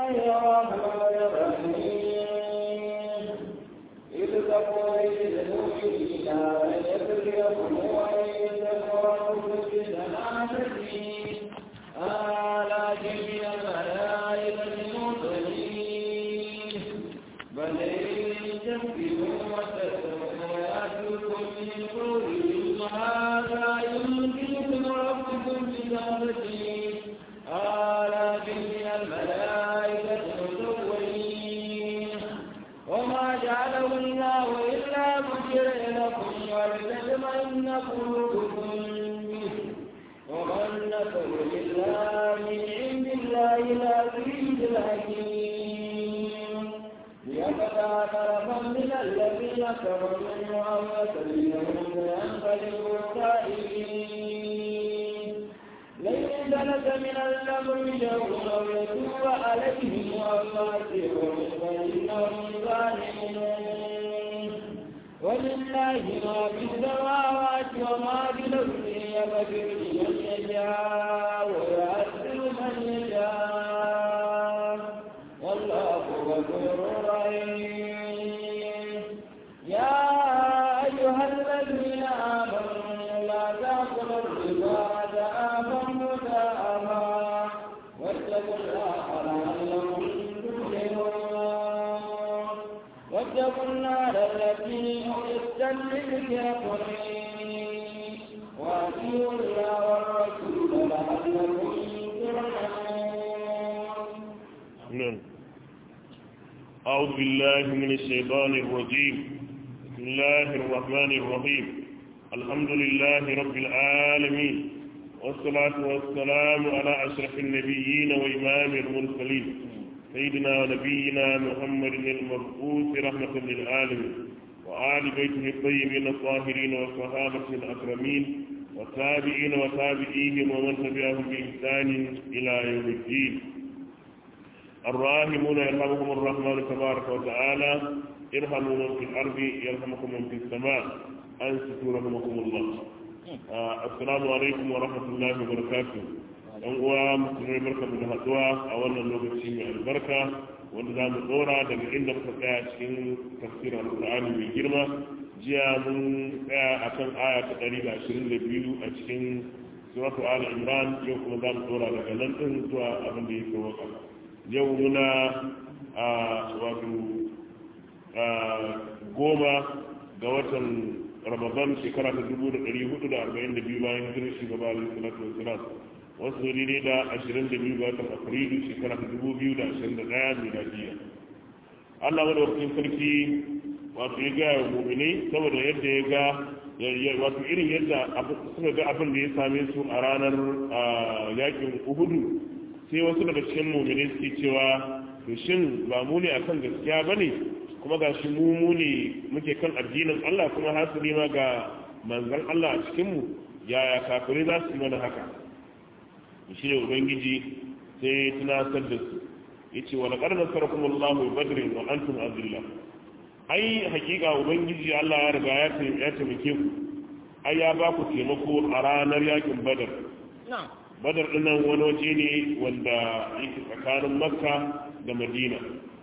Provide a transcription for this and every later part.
الرحمن الرحيم إذ تقول للمؤمنين أن يبلغكم وإن تكرهوا في ثلاثة آلاف من الملائكة مرسلين بل إن تكذبوا وتتقوا ويأتوكم من قولهم هذا يمكنكم ربكم بثلاثة آلاف من الملائكة مسوين وما جعله الله إلا بشر لكم ولتطمئن قلوبكم به وما النصر إلا من عند الله العزيز الحكيم ليقطع طرفا من الذين كفروا أو يسلمهم فينقلبوا خائبين ليس لك من الأمر شيء أو يتوب عليهم أو يعذبهم فإنهم ظالمون ولله ما في السماوات وما في الأرض يغفر لمن يشاء ويعذب من يشاء والله غفور رحيم يا أيها الذين آمنوا لا تأكلوا الربا ضعافا مضاعفا واتقوا الله لعلكم تفلحون واتقوا النار التي أعدت للكافرين وأطيعوا الله والرسول لعلكم ترحمون أعوذ بالله من الشيطان الرجيم بسم الله الرحمن الرحيم الحمد لله رب العالمين والصلاة والسلام على أشرف النبيين وإمام المرسلين سيدنا ونبينا محمد المبعوث رحمة للعالمين وآل بيته الطيبين الطاهرين والصحابة الأكرمين والتابعين وتابعيهم ومن تبعهم بإحسان إلى يوم الدين الراحمون يرحمكم الرحمن تبارك وتعالى ارحموا من في الأرض يرحمكم من في السماء أنستوا رحمكم الله آه السلام عليكم ورحمة الله وبركاته ɗan uwa musulmai barka da haɗuwa a wannan lokaci mai albarka wanda za mu ɗora daga inda muka tsaya cikin tafsirin alƙur'ani mai girma jiya mun tsaya a kan aya ta ɗari da ashirin da biyu a cikin suratu ali imran yau kuma za mu ɗora daga nan ɗin zuwa abin da ya fi waka yau muna a wato goma ga watan ramadan shekara ta dubu da ɗari hudu da arba'in da biyu bayan hijirar shugaba alaihi salatu wasalam wasu daidai da ashirin da biyu ga watan afrilu shekara ta dubu biyu da ashirin da ɗaya miladiya allah madaukakin sarki wato ya gaya wa muminai saboda yadda ya ga wato irin yadda suka ga abin da ya same su a ranar yakin uhudu sai wasu daga cikin muminai suke cewa to shin ba mu ne akan gaskiya ba ne kuma ga shi mu mu ne muke kan addinin allah kuma hasali ma ga manzan allah a cikinmu yaya kafirai za su yi mana haka shi ne ubangiji sai tunasar da su ya ce wa laƙar nasarar kuma allahu badrin wa antum azillah ai hakika ubangiji allah ya riga ya taimake ku ai ya ba ku taimako a ranar yakin badar badar dinnan wani waje ne wanda yake tsakanin makka da madina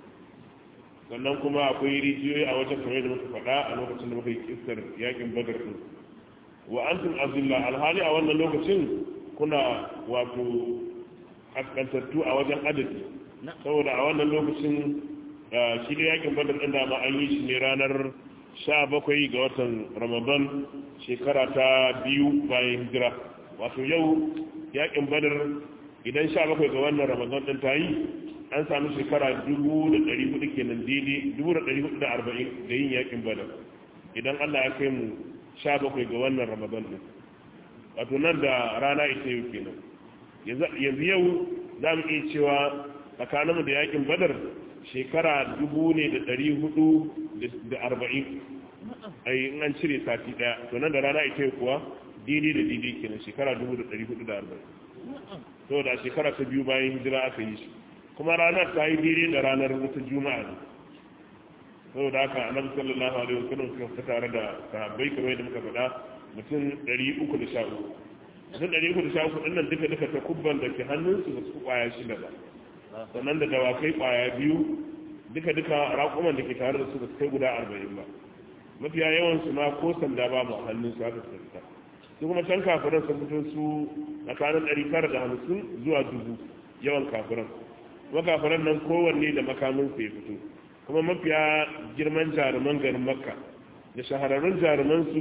sannan kuma akwai rijiyoyi a wajen kamar da muka faɗa a lokacin da muka yi kistar yakin badar din wa antum azillah alhali a wannan lokacin kuna wato kaskantattu a wajen adadi saboda a wannan lokacin shi da yakin badar ɗin dama an yi shi ne ranar sha bakwai ga watan ramadan shekara ta biyu bayan hijira wato yau yakin badar idan sha bakwai ga wannan ramadan ɗin ta yi an sami shekara dubu da ɗari hudu kenan daidai dubu da ɗari hudu da arba'in da yin yakin badar idan allah ya kai mu sha bakwai ga wannan ramadan ɗin wato nan da rana ita yau kenan yanzu yau za mu iya cewa tsakaninmu da yakin badar shekara dubu ne da ɗari hudu da arba'in ai in an cire sati ɗaya to nan da rana ita kuwa daidai da daidai kenan shekara dubu da ɗari hudu da arba'in to da shekara ta biyu bayan hijira aka yi shi kuma ranar ta yi daidai da ranar wata juma'a ne saboda haka annabi sallallahu alaihi wasallam suka fita tare da sahabbai kamar yadda muka faɗa mutum 313 mutum 313 ɗin nan duka duka ta kubban da ke hannunsu ba su kwaya shida ba sannan da dawakai kwaya biyu duka duka raƙuman da ke tare da su da kai guda arba'in ba mafiya yawan su ma ko sanda ba mu hannun su haka su fita su kuma can kafiran sun fito su tsakanin ɗari tara da hamsin zuwa dubu yawan kafiran kuma kafiran nan kowanne da makamin su ya fito kuma mafiya girman jaruman garin makka da shahararrun jaruman su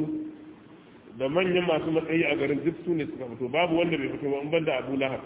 da manyan masu matsayi a garin duk su ne suka fito babu wanda bai fito ba in banda abu lahab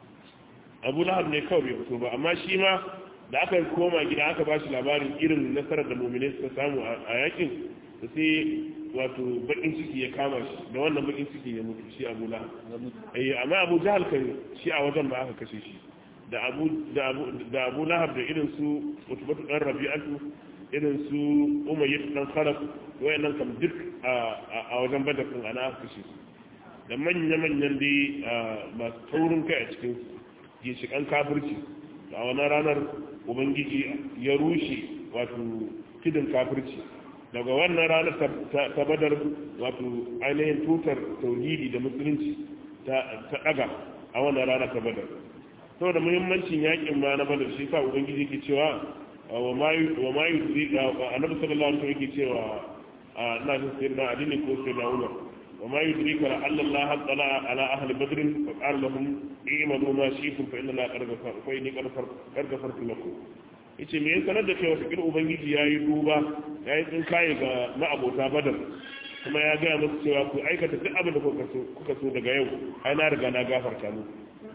abu lahab ne kawai bai fito ba amma shi ma da aka koma gida aka ba shi labarin irin nasarar da mummune suka samu a yakin da sai wato bakin ciki ya kama shi da wannan bakin ciki ya mutu shi abu lahab amma abu jahal kan shi a wajen ba aka kashe shi da abu da abu lahab da irin su mutubatu dan rabi'atu irin su umayyad dan kharaf wayannan kam duk a wajen badar din ana aka kashe su da manya manyan dai masu taurin kai a cikin ginshikan kafirci a wannan ranar ubangiji ya rushe wato kidin kafirci daga wannan ranar ta badar wato ainihin tutar tauhidi da musulunci ta daga a wannan ranar ta badar saboda muhimmancin yakin ma na badar shi sa ubangiji ke cewa wa ma yi annabi sallallahu alaihi wasallam yake cewa ina jin sai na adini ko sai na umar wa ma yudrika la alla allah tala ala ahli badr fa qala lahum i'malu ma shi'tum fa inna la qad ghafara fa inni qad ghafartu lakum yace me yasa da kai wata ubangiji yayi duba yayi tsin kai ga ma'abota badar kuma ya ga musu cewa ku aikata duk abin da kuka so kuka so daga yau ai na riga na gafarta muku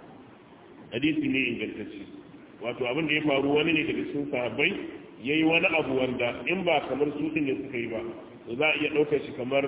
hadisi ne ingantacce wato abin da ya faru wani ne daga cikin sahabbai yayi wani abu wanda in ba kamar su din ne suka yi ba to za a iya ɗaukar shi kamar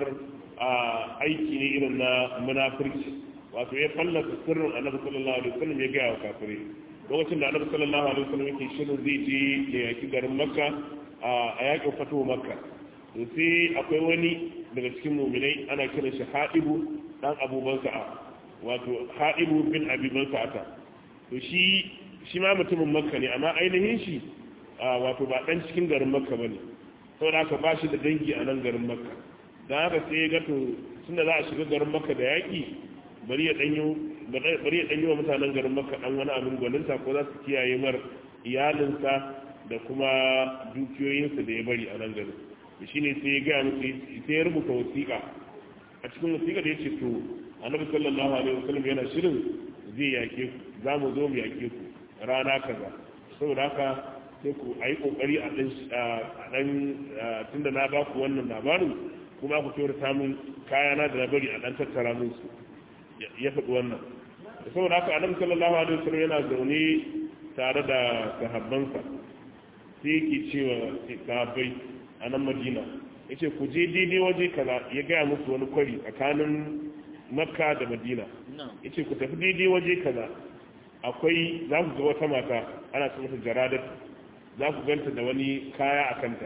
aiki ne irin na munafurci wato ya fallasa sirrin annabi sallallahu alaihi wasallam ya gaya wa kafirai lokacin da annabi sallallahu alaihi wasallam yake shirin zai je ya yaki garin makka a yakin fatuwa makka to sai akwai wani daga cikin muminai ana kiran shi haɗibu dan abuban sa'a wato haɗibu bin abiban sa'ata to shi shi ma mutumin makka ne amma ainihin shi wato ba dan cikin garin makka bane saboda haka ba shi da dangi a nan garin makka don haka sai ya gato tun da za a shiga garin makka da yaƙi bari ya ɗanyi wa mutanen garin makka ɗan wani abin gwaninta ko za su kiyaye mar iyalinsa da kuma dukiyoyinsa da ya bari a nan garin da shi ne sai ya gaya musu sai ya rubuta wasiƙa a cikin wasiƙa da ya ce to annabi sallallahu alaihi wasallam yana shirin zai yake ku za mu zo mu yake ku rana kaza saboda haka sai ku a yi ƙoƙari a ɗan tun da na ba ku wannan labarin kuma ku kyauta samun kayana da na bari a ɗan tattara musu ya faɗi wannan da saboda haka annabi sallallahu alaihi wasallam yana zaune tare da sahabbansa sai yake cewa sahabbai a nan madina ya ce ku je daidai waje kaza ya gaya musu wani kwari tsakanin makka da madina ya ce ku tafi daidai waje kaza akwai za ku ga wata mata ana ce mata jaradar za ku ganta da wani kaya a kanta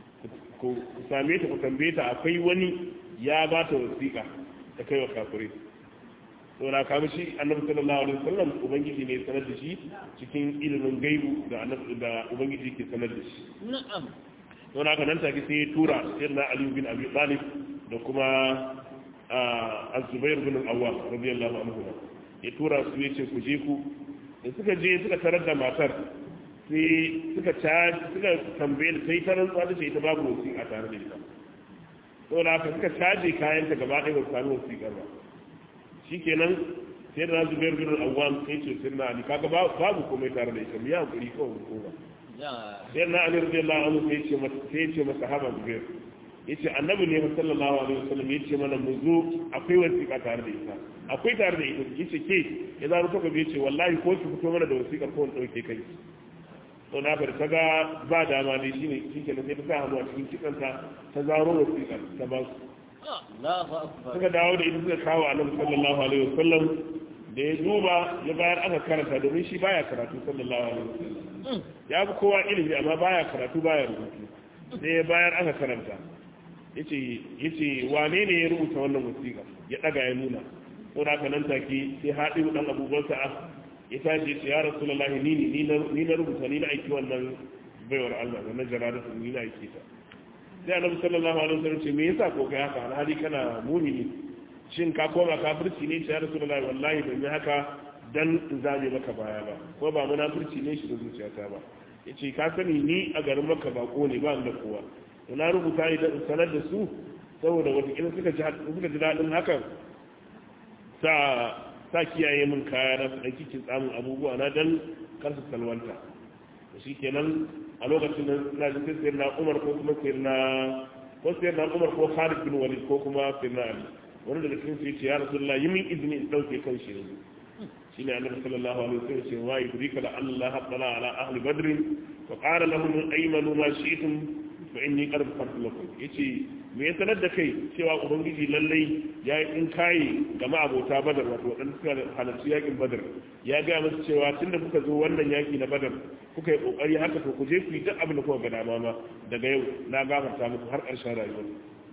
ku same ta ku tambaye ta akwai wani ya ba ta wasiƙa ta kai wa kafirai to na kama shi annabi sallallahu alaihi wasallam ubangiji ne sanar da shi cikin ilimin gaibu da annabi da ubangiji ke sanar da shi na'am to na ka nan take sai ya tura sayyidina ali bin abi talib da kuma az-zubair bin al-awwam radiyallahu anhu ya tura su yace ku je ku da suka je suka tarar da matar sai suka suka tambaye da sai ta rantsuwa da ce ita babu wasiƙa tare da ita saboda haka suka caje kayanta gaba ɗaya ba su sami wasiƙar ba shikenan sai da nasu bayar gudun awwam sai ce sun na ali kaga babu komai tare da ita miya hakuri kawai ko ba sai na ali radiyallahu anhu sai ce masa sai ce masa haba zubair yace annabi ne sallallahu alaihi wasallam yace mana mu zo akwai wasiƙa tare da ita akwai tare da ita yace ke ya zaro ta gabe yace wallahi ko ki fito mana da wasiƙar ko in dauke kai to na bar ta ga ba dama ne shine shike sai ta sa hannu a cikin kitsanta ta zaro wasiƙar ta ba su suka dawo da ita suka kawo annabi sallallahu alaihi wasallam da ya duba ya bayar aka karanta domin shi baya karatu sallallahu alaihi wasallam ya fi kowa ilimi amma baya karatu baya rubutu sai ya bayar aka karanta yace yace wane ne ya rubuta wannan wasiƙa ya daga ya nuna ko da nan take sai haɗi dan abubuwan sa'a ya tashi ya ce ya rasulullahi ni ne ni na rubuta ni na aiki wannan baiwar Allah wannan jaradatu ni na aiki ta sai annabi sallallahu alaihi wasallam ce me yasa ko kai haka alhali kana mumini shin ka koma kafirci ne ya rasulullahi wallahi ban yi haka dan in zame maka baya ba ko ba munafurci ne shi da zuciyata ba yace ka sani ni a garin maka bako ne ba da kowa to na rubuta idan in sanar da su saboda wata suka ji suka ji dadin hakan sa sa kiyaye min kaya na da kikin tsamin abubuwa na dan kar su salwanta shi kenan a lokacin da na ji sai na Umar ko kuma sai na ko sai na Umar ko Khalid bin Walid ko kuma sai na Ali wani daga cikin su yace ya Rasulullah yi min izini in dauke kan shi yanzu shine Annabi sallallahu alaihi wasallam ce wa yudrika la Allah tala ala ahli badr fa qala lahum aymanu ma shi'tum fa inni qad ghafartu lakum yace me ya sanar da kai cewa ubangiji lallai ya yi in kayi ga ma'abota badar wato waɗanda suka halarci yakin badar ya gaya musu cewa tun da kuka zo wannan yaki na badar kuka yi ƙoƙari haka to ku je ku yi duk abin da kuka ga dama ma daga yau na gafarta muku har ƙarshen rayuwar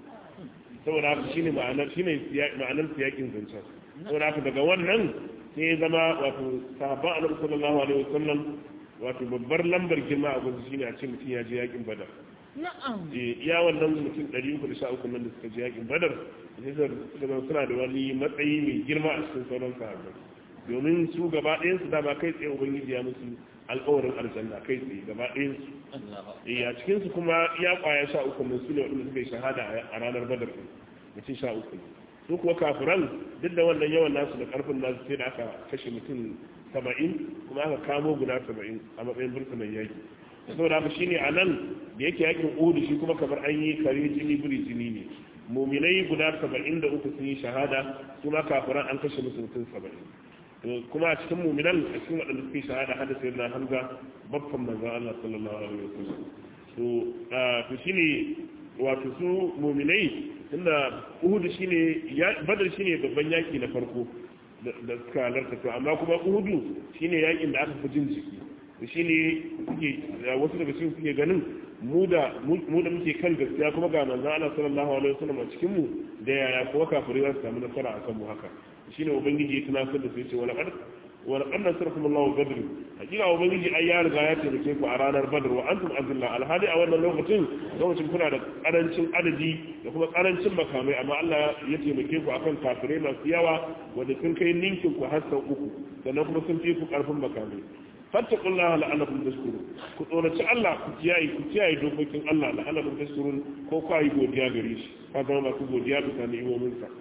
saboda haka shine ma'anar shine ma'anar siyakin zancen saboda haka daga wannan sai ya zama wato sahabban annabi sallallahu alaihi wasallam wato babbar lambar girma a gudu shine a ce mutum ya je yakin badar na'am iya wannan mutum 313 nan da suka je yakin badar sai suka zama suna da wani matsayi mai girma a cikin sauran sahabbai domin su gaba ɗayan su dama kai tsaye ubangiji ya musu alƙawarin aljanna kai tsaye gaba ɗayan su eh a cikin su kuma iya kwaya sha uku nan su ne waɗanda suka yi shahada a ranar badar ɗin mutum sha uku su kuwa kafiran duk da wannan yawan nasu da ƙarfin nasu sai da aka kashe mutum saba'in kuma aka kamo guda saba'in a matsayin burtunan yaki saboda haka shine a nan da yake yakin uhudu shi kuma kamar an yi kare jini biri jini ne muminai guda saba'in da uku sun yi shahada kuma kafiran an kashe musu mutum saba'in kuma a cikin muminan a cikin waɗanda suke shahada hada sai na hamza babban manzon Allah sallallahu alaihi wasallam to to shine wato su muminai tunda uhudu shine badar shine babban yaki na farko da suka halarta to amma kuma uhudu shine yakin da aka fi jin jiki shi ne kuke wasu daga cikin suke ganin mu da muke kan gaskiya kuma ga manzon Allah sallallahu alaihi wasallam a cikin mu da yaya kuwa kafirai za su samu nasara akan mu haka shine ubangiji ya tunatar da su yace wala qad wala qad nasarakum Allah badr hakika ubangiji ai ya riga ya taimake ku a ranar badr wa antum azilla alhali a wannan lokacin lokacin kuna da karancin adadi da kuma karancin makamai amma Allah ya taimake ku akan kafirai masu yawa wanda sun kai ninkin ku har sau uku sannan kuma sun fi ku karfin makamai fattakun Allah la'alakum tashkurun ku tsoraci Allah ku kiyaye ku kiyaye dokokin Allah la'alakum tashkurun ko ku yi godiya gare shi ka zama masu godiya bisa ni'imomin sa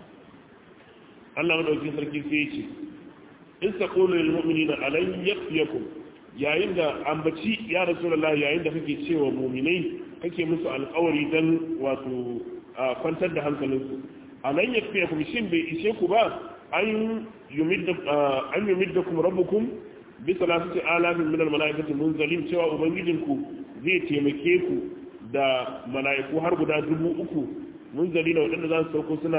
Allah madaukakin sarki sai ya ce in taqulu lil mu'minina alan yakfiyakum yayin da ambaci ya rasulullah yayin da kake cewa mu'minai kake musu alƙawari dan wato kwantar da hankalinsu alan yakfiyakum shin bai ishe ku ba an yumidda an yumiddakum rabbukum bisa lafi alafin minal mala'ikati munzalin cewa ubangijinku zai taimake ku da mala'iku har guda dubu uku munzali na waɗanda za su sauko suna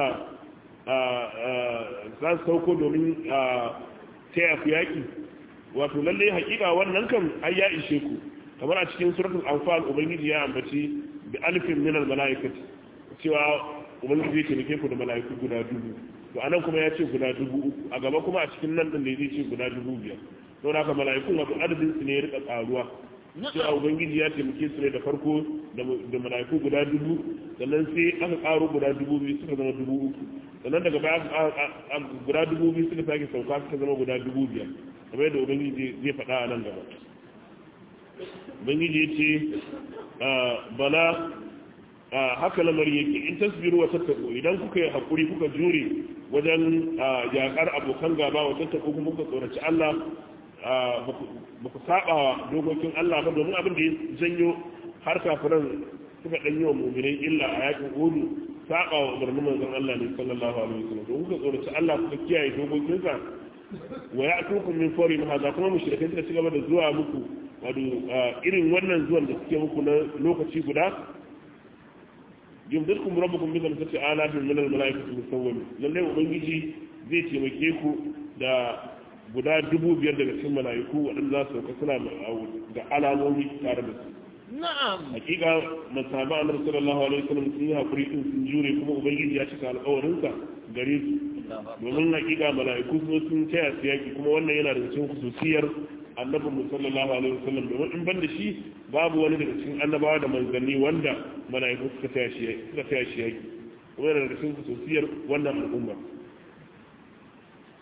za su sauko domin taya ku yaƙi wato lallai hakika wannan kan ai ya ishe ku kamar a cikin suratul anfal ubangiji ya ambaci bi alfin minal mala'ikati cewa ubangiji zai taimake ku da mala'iku guda dubu to anan kuma ya ce guda dubu uku a gaba kuma a cikin nan din da zai ce guda dubu biyar don haka mala'ikun wato adadin su ne ya rika karuwa sai a ubangiji ya taimake su ne da farko da mala'iku guda dubu sannan sai aka karo guda dubu biyu suka zama dubu uku sannan daga baya guda dubu biyu suka sake sauka suka zama guda dubu biyar kamar yadda ubangiji zai faɗa a nan gaba ubangiji ya ce bala haka lamari yake in tasbiru wa tattaku idan kuka yi hakuri kuka jure wajen yakar abokan gaba wa tattaku kuma kuka tsoraci Allah ba ku saba dokokin Allah ba domin abin da ya janyo har kafiran suka ɗanyi wa mumirai illa a yakin hudu saba wa umarnin manzon Allah ne sallallahu alaihi wasallam don kuka tsoraci Allah kuka kiyaye dokokinsa wa ya tukun min fori ma za kuma mushrikai suka ci gaba da zuwa muku wato irin wannan zuwan da suke muku na lokaci guda yumdadkum rabbukum bi khamsati alafin min al-mala'ikati musawwimin lalle ubangiji zai taimake ku da guda dubu biyar daga cikin mala'iku waɗanda za su sauka suna da alamomi tare da su na'am hakika masaba annabi sallallahu alaihi wasallam sun yi hakuri din sun jure kuma ubangiji ya cika alƙawarinsa gare su domin hakika mala'iku sun sun taya su yaki kuma wannan yana da cikin khususiyar annabin mu sallallahu alaihi wasallam domin in ban da shi babu wani daga cikin annabawa da manzanni wanda mala'iku suka taya shi suka taya shi yaki kuma yana da cikin khususiyar wannan al'umma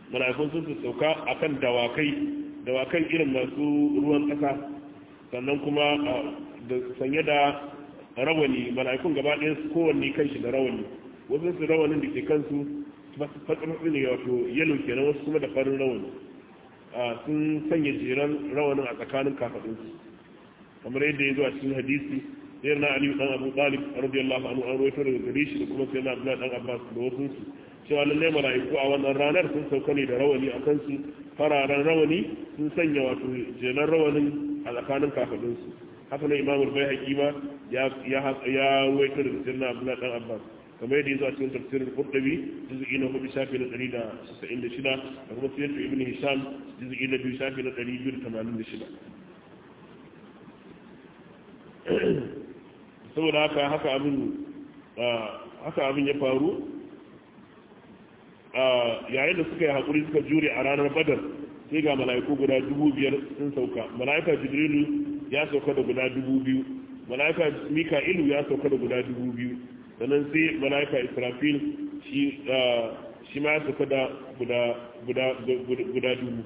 mala'ikun sun sauka akan dawakai dawakan irin masu ruwan ƙasa sannan kuma da sanye da rawani mala'ikun gaba ɗaya su kowanne kanshi da rawani wasu su rawanin da ke kansu fatsamatsi ne wato yalo kenan wasu kuma da farin rawani sun sanya jeran rawanin a tsakanin kafaɗinsu kamar yadda ya zo a cikin hadisi sai na aliyu dan abu talib radiyallahu anhu an rawaito daga gare shi da kuma sai na abdullahi dan abbas da wasu su cewa lallai mala'iku a wannan ranar sun sauka ne da rawani a kansu fararen rawani sun sanya wato jeran rawanin a tsakanin kafaɗinsu haka nan imamul bai haƙima ya rawaito daga sai na abdullahi dan abbas kamar yadda ya zo a cikin tafsirin qurtubi juz'i na hudu shafi na 196 da kuma sirru ibn hisham juz'i na biyu shafi na 286 saboda haka haka abin haka abin ya faru yayin da suka yi haƙuri suka jure a ranar badar sai ga mala'iku guda dubu biyar sun sauka mala'ika jibrilu ya sauka da guda dubu biyu mala'ika mika'ilu ya sauka da guda dubu biyu sannan sai mala'ika israfil shi ma ya sauka da guda dubu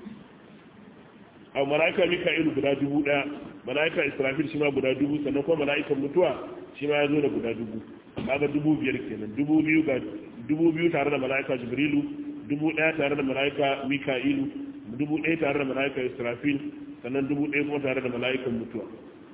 a mala'ika mika'ilu guda dubu daya mala'ika israfil shi ma guda dubu sannan kuma mala'ikan mutuwa shi ma ya zo da guda dubu kaga dubu biyar kenan dubu biyu ga dubu biyu tare da mala'ika jibrilu dubu daya tare da mala'ika mika'ilu dubu daya tare da mala'ika israfil sannan dubu daya kuma tare da mala'ikan mutuwa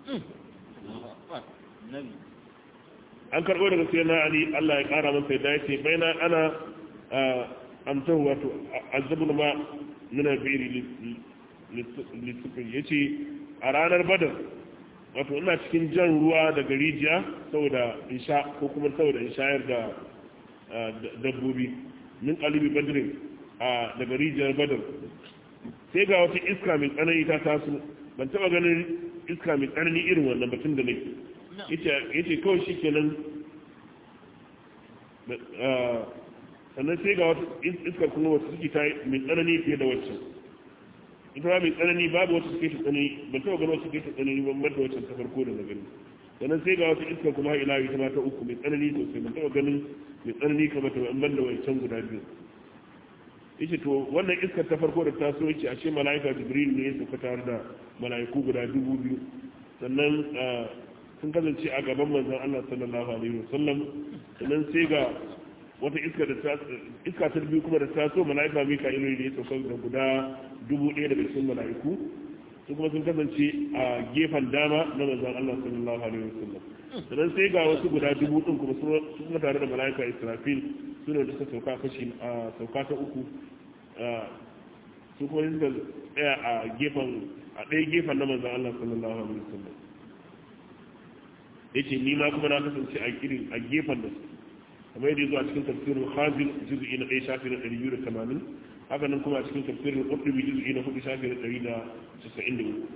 an karɓo daga sai na ali Allah ya ƙara masa yadda ya ce bai na ana amtahu wato azabun ma nuna biri lissufin ya ce a ranar badar wato ina cikin jan ruwa daga rijiya saboda in sha ko kuma saboda in shayar da dabbobi min ƙalibi badirin daga rijiyar badar sai ga wata iska mai tsanani ta taso ban taɓa ganin iska mai tsanani irin wannan batun da nake yace kawai shi kenan sannan sai ga wata iskar kuma wata suke ta mai tsanani fiye da wacce ita ma mai tsanani babu wata suke ta tsanani ban taɓa gano suke ta tsanani ban da wacce ta farko da na gani sannan sai ga wata iskar kuma ila ita ma ta uku mai tsanani sosai ban taɓa ganin mai tsanani kamar ta ban da wancan guda biyu yace to wannan iskar ta farko da ta so yace a ce mala'ika jibril ne ya sauka tare da mala'iku guda dubu biyu sannan sun kasance a gaban manzon Allah sallallahu alaihi wasallam sannan sai ga wata iska da ta iska ta biyu kuma da ta so malaika Mika'il ne ya sauka da guda dubu ɗaya daga cikin malaiku su kuma sun kasance a gefen dama na manzon Allah sallallahu alaihi wasallam sannan sai ga wasu guda dubu din kuma su kuma tare da malaika Israfil su ne da suka sauka kashi a sauka ta uku su kuma suka tsaya a gefen a ɗaya gefen na manzon Allah sallallahu alaihi wasallam yace ni ma kuma na kasance a irin a gefen da su kamar yadda zuwa cikin tafsirin khazin juz'i na 1 shafi na 280 haka nan kuma a cikin tafsirin qurtubi juz'i na 4 shafi na 193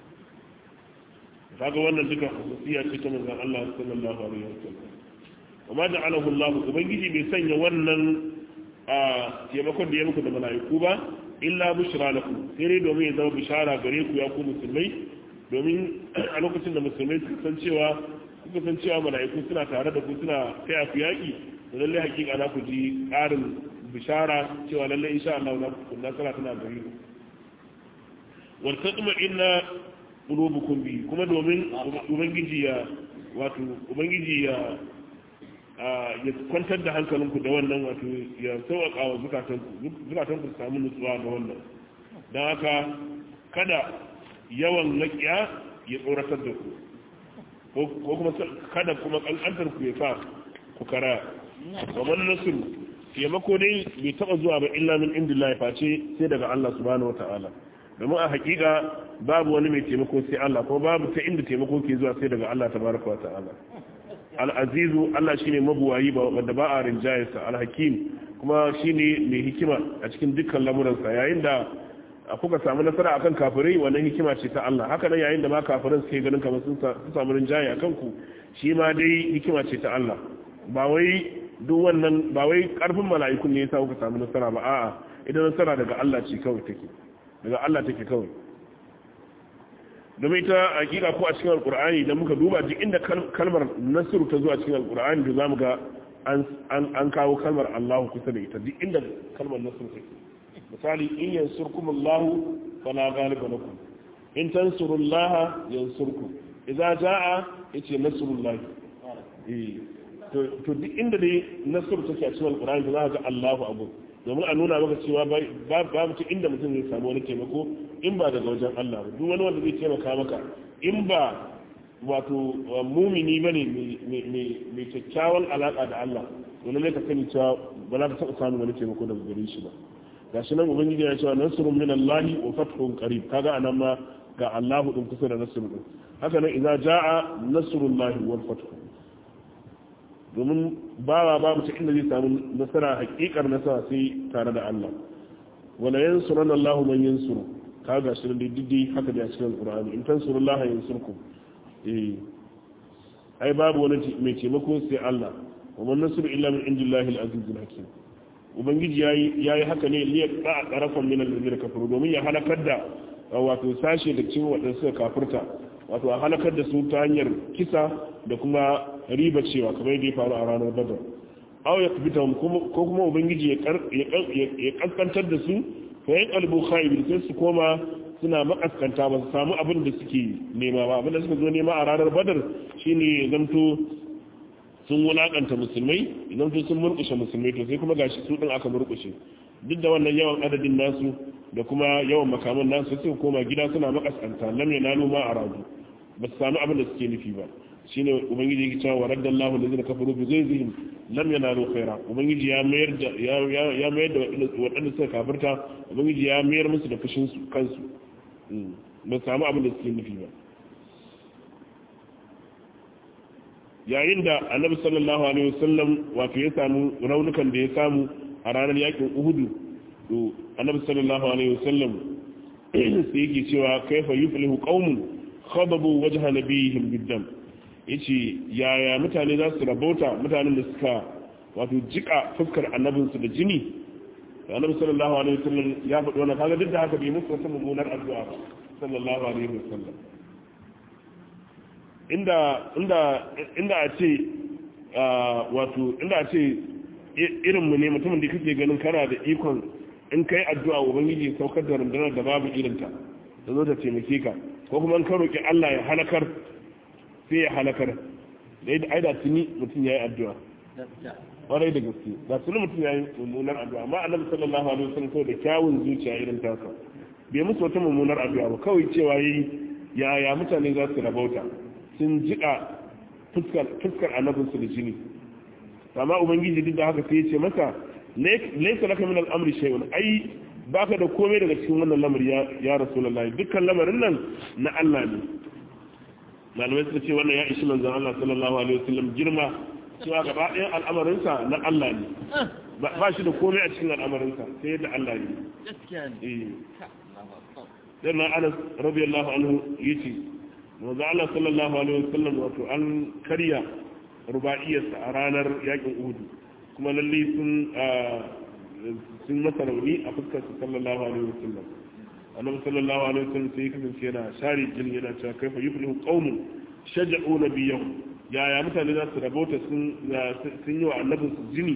kaga wannan duka hususiya ce ta manzon Allah sallallahu alaihi wasallam amma ja'alahu Allah ubangiji bai sanya wannan a taimakon da ya muku da mala'iku ba illa bushra lakum sai dai domin ya zama bishara gare ku ya ku musulmai domin a lokacin da musulmai suka san cewa suka san cewa mala'iku suna tare da ku suna taya ku yaƙi da lallai hakika za ku ji ƙarin bishara cewa lallai insha Allah za ku nasara tana gari ku wal taqma inna qulubukum bi kuma domin ubangiji ya wato ubangiji ya ya kwantar da hankalinku da wannan wato ya sauƙaƙa wa zukatanku zukatanku su samu nutsuwa da wannan don haka kada yawan laƙiya ya tsoratar da ku ko kuma kada kuma ƙanƙantar ku ya sa ku kara kamar nasiru taimako dai bai taɓa zuwa ba illa min indillahi face sai daga Allah subhanahu wata'ala domin a hakika babu wani mai taimako sai Allah ko babu ta inda taimako ke zuwa sai daga Allah tabaraka wata'ala al-azizu Allah shine mabuwayi ba wanda ba a rinjayarsa al-hakim kuma shine mai hikima a cikin dukkan lamuransa yayin da kuka samu nasara akan kafirai wannan hikima ce ta Allah haka nan yayin da ma kafirin suke ganin kamar sun samu rinjaye akan ku shi ma dai hikima ce ta Allah ba wai duk wannan ba wai karfin mala'ikun ne yasa kuka samu nasara ba a'a idan nasara daga Allah ce kawai take daga Allah take kawai domin ita hakika ko a cikin alkur'ani idan muka duba duk inda kalmar nasiru ta zuwa cikin alkur'ani da zamu ga an kawo kalmar Allah kusa da ita duk inda kalmar nasiru take misali in yansurkumullahu fala ghaliba lakum in tansurullaha yansurkum idza jaa yace nasrullahi eh to to duk inda dai nasru take a cikin alqur'ani za ka ga Allahu abu domin a nuna maka cewa babu ta inda mutum zai samu wani taimako in ba daga wajen Allah ba duk wani wanda zai taimaka maka in ba wato mumini bane mai kyakkyawan alaka da Allah to lalle ka sani cewa ba za ka taɓa samun wani taimako daga gare shi ba gashi nan ubangiji ya cewa nasrun min Allah wa fathun qarib kaga anan ma ga Allah din kusa da nasrun din haka nan idza jaa nasrullahi wal fath domin bawa babu ta inda zai samu nasara hakikar nasara sai tare da Allah wala yansuranna Allah man yansuru kaga shi da diddi haka da cikin Qur'ani in tansurullaha yansurkum eh ai babu wani mai taimako sai Allah wa man nasru illa min indillahi al-azizul hakim ubangiji ya yi haka ne liya a ƙarafan minan da kafiru domin ya halakar da wato sashe da cin waɗanda suka kafirta wato a halakar da su ta hanyar kisa da kuma riba cewa kamar yadda ya faru a ranar badar aw ya kubita ko kuma ubangiji ya kaskantar da su fa yan kalbu khaibi sai su koma suna makaskanta ba su samu abin da suke nema ba abin da suka zo nema a ranar badar shine ya zanto sun wulakanta musulmai idan su sun murkushe musulmai to sai kuma gashi su din aka murkushe duk da wannan yawan adadin nasu da kuma yawan makaman nasu sai koma gida suna makaskanta lam yanalu ma aradu ba su samu abin da suke nufi ba shine ubangiji yake cewa waraddallahu allazina kafaru bi ghayzihim lam yanalu khaira ubangiji ya mayar da ya mayar da waɗanda suka kafirta ubangiji ya mayar musu da fushin su kansu ba su samu abin da suke nufi ba yayin da annabi sallallahu alaihi wasallam wato ya samu raunukan da ya samu a ranar yakin uhudu to annabi sallallahu alaihi wasallam sai yake cewa kaifa yuflihu qaumun khadabu wajha nabiyihim biddam yace yaya mutane za su rabauta mutanen da suka wato jika fuskar annabinsu da jini annabi sallallahu alaihi wasallam ya faɗi wannan kaga duk da haka bai musu wata mummunar addu'a ba sallallahu alaihi wasallam inda inda inda a ce wato inda a ce irin mu ne mutumin da kake ganin kana da ikon in kai addu'a ubangiji saukar da rundunar da babu irinta da zo ta taimake ka ko kuma in ka roki Allah ya halakar sai ya halakar da ai da tuni mutum yayi addu'a kwarai da gaske da tuni mutum yayi mummunar addu'a amma annabi sallallahu alaihi wasallam da kyawun zuciya irin tasa bai musu wata mummunar addu'a ba kawai cewa yayi yaya mutane za su rabauta sun jika fuskar annabinsu da jini amma ubangiji duk da haka sai ya ce masa laisa laka min al'amri shay'un ai baka da komai daga cikin wannan lamari ya ya rasulullahi dukkan lamarin nan na Allah ne malamai suka ce wannan ya ishi manzon Allah sallallahu alaihi wasallam girma cewa gaba ɗayan al'amarinsa na Allah ne ba shi da komai a cikin al'amarinsa sai yadda Allah ne gaskiya ne eh dan Anas radiyallahu anhu yace manzo Allah sallallahu alaihi wasallam wato an karya ruba'iyarsa a ranar yakin Uhud kuma lalle sun sun masa rauni a fuskar sa sallallahu alaihi wasallam annabi sallallahu alaihi wasallam sai kasance yana share jini yana cewa kaifa yuflihu qaumun shaja'u nabiyahum yaya mutane za su rabota sun sun yi wa annabin su jini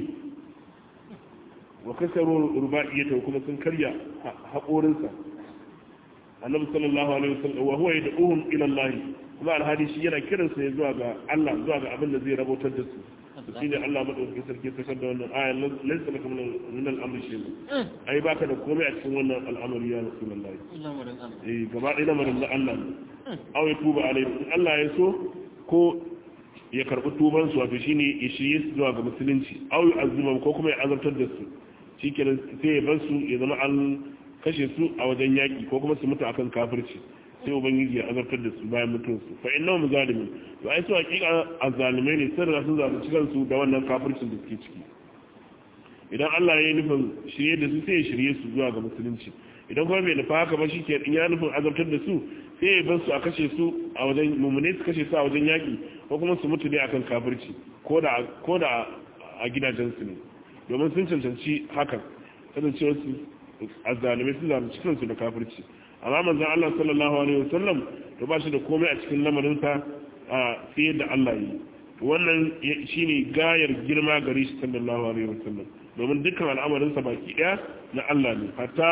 wa kasaru ruba'iyata kuma sun karya haƙorinsa annabi sallallahu alaihi wasallam wa huwa yad'uhum ila Allah kuma alhadi shi yana kiran sa zuwa ga Allah zuwa ga abin da zai rabotar da su shine Allah madaukakin sarki ya sakar da wannan aya laysa laka min al-amri shay'un ai baka da komai a cikin wannan al'amari ya rasulullahi eh gaba ɗaya lamarin da Allah ne aw ya tuba alaihi in Allah ya so ko ya karbi tuban su wato shine ya shirye su zuwa ga musulunci aw ya azuma ko kuma ya azabtar da su shikenan sai ya bar su ya zama an kashe su a wajen yaƙi ko kuma su mutu akan kafirci sai ubangiji ya azabtar da su bayan mutuwarsu fa inna mu zalimin to ai su hakika azzalimai ne sun riga sun zalunci kansu da wannan kafircin da suke ciki idan Allah ya yi nufin shirye da su sai ya shirye su zuwa ga musulunci idan kuma bai nufa haka ba shi ke in ya nufin azabtar da su sai ya bar su a kashe su a wajen mummune su kashe su a wajen yaƙi ko kuma su mutu ne akan kafirci ko da ko da a gidajensu ne domin sun cancanci hakan kasancewar su azzalimai sun zalunci kansu da kafirci amma manzon Allah sallallahu alaihi wasallam to ba shi da komai a cikin lamarin sa a fiye da Allah yi wannan shine gayar girma gare shi sallallahu alaihi wasallam domin dukkan al'amarinsa baki ɗaya na Allah ne hatta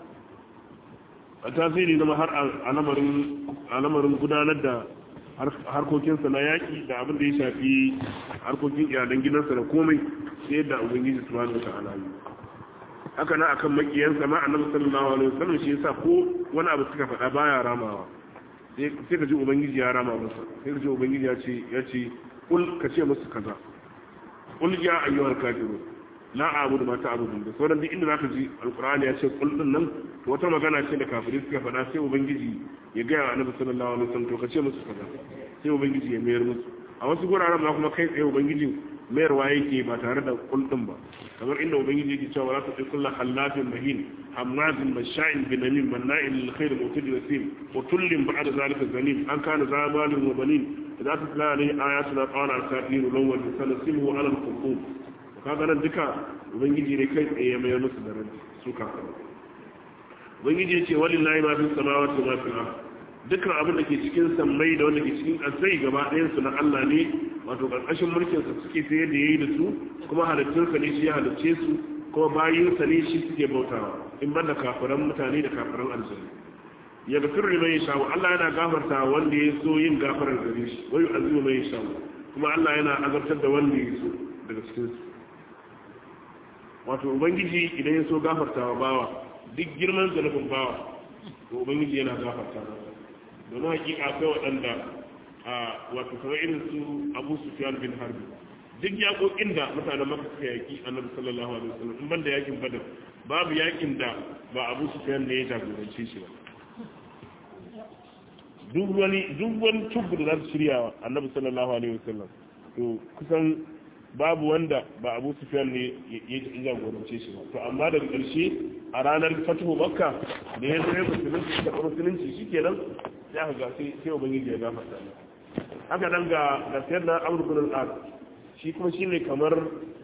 hatta sai ne zama har al'amarin gudanar da harkokinsa na yaƙi da abin da ya shafi harkokin iyalan gidansa da komai sai yadda ubangiji subhanahu wata'ala yi haka na akan makiyansa ma annabi sallallahu alaihi wasallam shi yasa ko wani abu suka faɗa baya ramawa sai ka ji ubangiji ya rama masa sai ka ji ubangiji ya ce ya ce kul ka ce musu kaza kul ya ayyuhal kafirun la a'budu ma ta'budun da sauran duk inda zaka ji alqur'ani ya ce kul din nan wata magana ce da kafirai suka faɗa sai ubangiji ya ga annabi sallallahu alaihi wasallam to ka ce musu kaza sai ubangiji ya mayar musu a wasu guraren ma kuma kai tsaye ubangiji mayarwa yake ba tare da kul din ba kamar inda ubangiji yake cewa la tuqi kullu halafin mahin hamazin masha'in binamin manna'in lil khair mutadi wasim wa tullin ba'da zalika zalim an kana zabalin wa banin idza tutla alayhi ayatuna qala al-kafirun lawal sanasimu ala al-qur'an kaga nan duka ubangiji ne kai tsaye mai musu da ran su kafa ubangiji ya ce walillahi ma fi samawati wa fil ard dukkan abin da ke cikin sammai da wanda ke cikin ƙasai gaba ɗayan su na Allah ne wato ƙarƙashin mulkin sa suke sai da yayi da su kuma halittun sa ne shi ya halicce su kuma bayin sa ne shi suke bautawa in banda kafiran mutane da kafiran aljanna ya gafir liman yasha Allah yana gafarta wanda ya so yin gafarar gare shi wayu azimu man yasha kuma Allah yana azabtar da wanda ya so daga cikin su wato ubangiji idan ya so gafartawa bawa duk girman zanubin bawa to ubangiji yana gafarta masa domin hakika akwai waɗanda a wato kamar irin su abu sufyan bin harbi duk yaƙoƙin da mutanen maka suka yaƙi annabi sallallahu alaihi wasallam in banda yaƙin badar babu yaƙin da ba abu sufyan ne ya jagorance shi ba duk wani duk wani tubu da za su shirya annabi sallallahu alaihi wasallam to kusan babu wanda ba abu sufyan ne ya jagorance shi ba to amma daga ƙarshe a ranar fatuhu makka da ya zai musulunci da musulunci shi kenan sai aka ga sai sai ubangiji ya gafarta haka nan ga ga sayar na amur bin al shi kuma shine kamar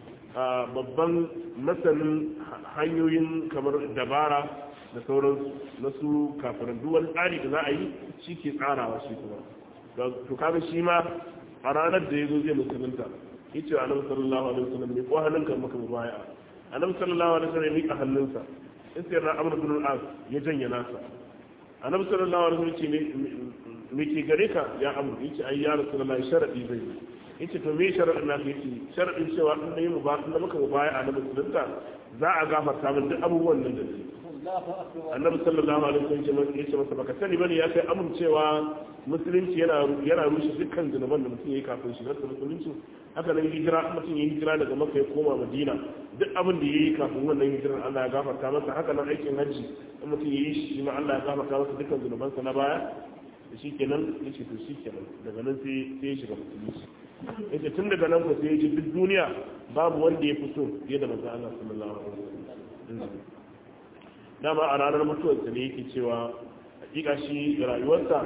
babban masanin hanyoyin kamar dabara da sauran na su kafirin duk wani tsari da za a yi shi ke tsarawa shi kuma to kaga shi ma a ranar da ya zo zai musulunta yace annabi sallallahu alaihi wasallam ne ko hannunka maka mubaya annabi sallallahu alaihi wasallam ya mika hannunsa in sai na amr bin al-as ya janye nasa annabi sallallahu alaihi wasallam ce me ke gare ka ya amr yace ai ya rasulullahi sharadi zai yace to me sharadin na yace sharadin cewa in nayi mu ba in da muka mubaya annabi sallallahu za a gafarta min duk abubuwan nan da ke annabi sallallahu alaihi wasallam ya ce masa baka sani bane ya kai amincewa musulunci yana yana rushe dukkan zunuban da mutum yayi kafin shigar da musulunci haka nan hijira mutum yayi hijira daga makka ya koma madina duk abin da yayi kafin wannan hijirar Allah ya gafarta masa haka nan aikin haji in mutum yayi shi ma Allah ya gafarta masa dukkan zunubansa na baya da shi kenan yace to shi kenan daga nan sai sai ya shiga musulunci yace tun daga nan ko sai ya ji duk duniya babu wanda ya fi so fiye da manzon Allah sallallahu alaihi wasallam dama a ranar mutuwarsa ne yake cewa hakika shi rayuwarsa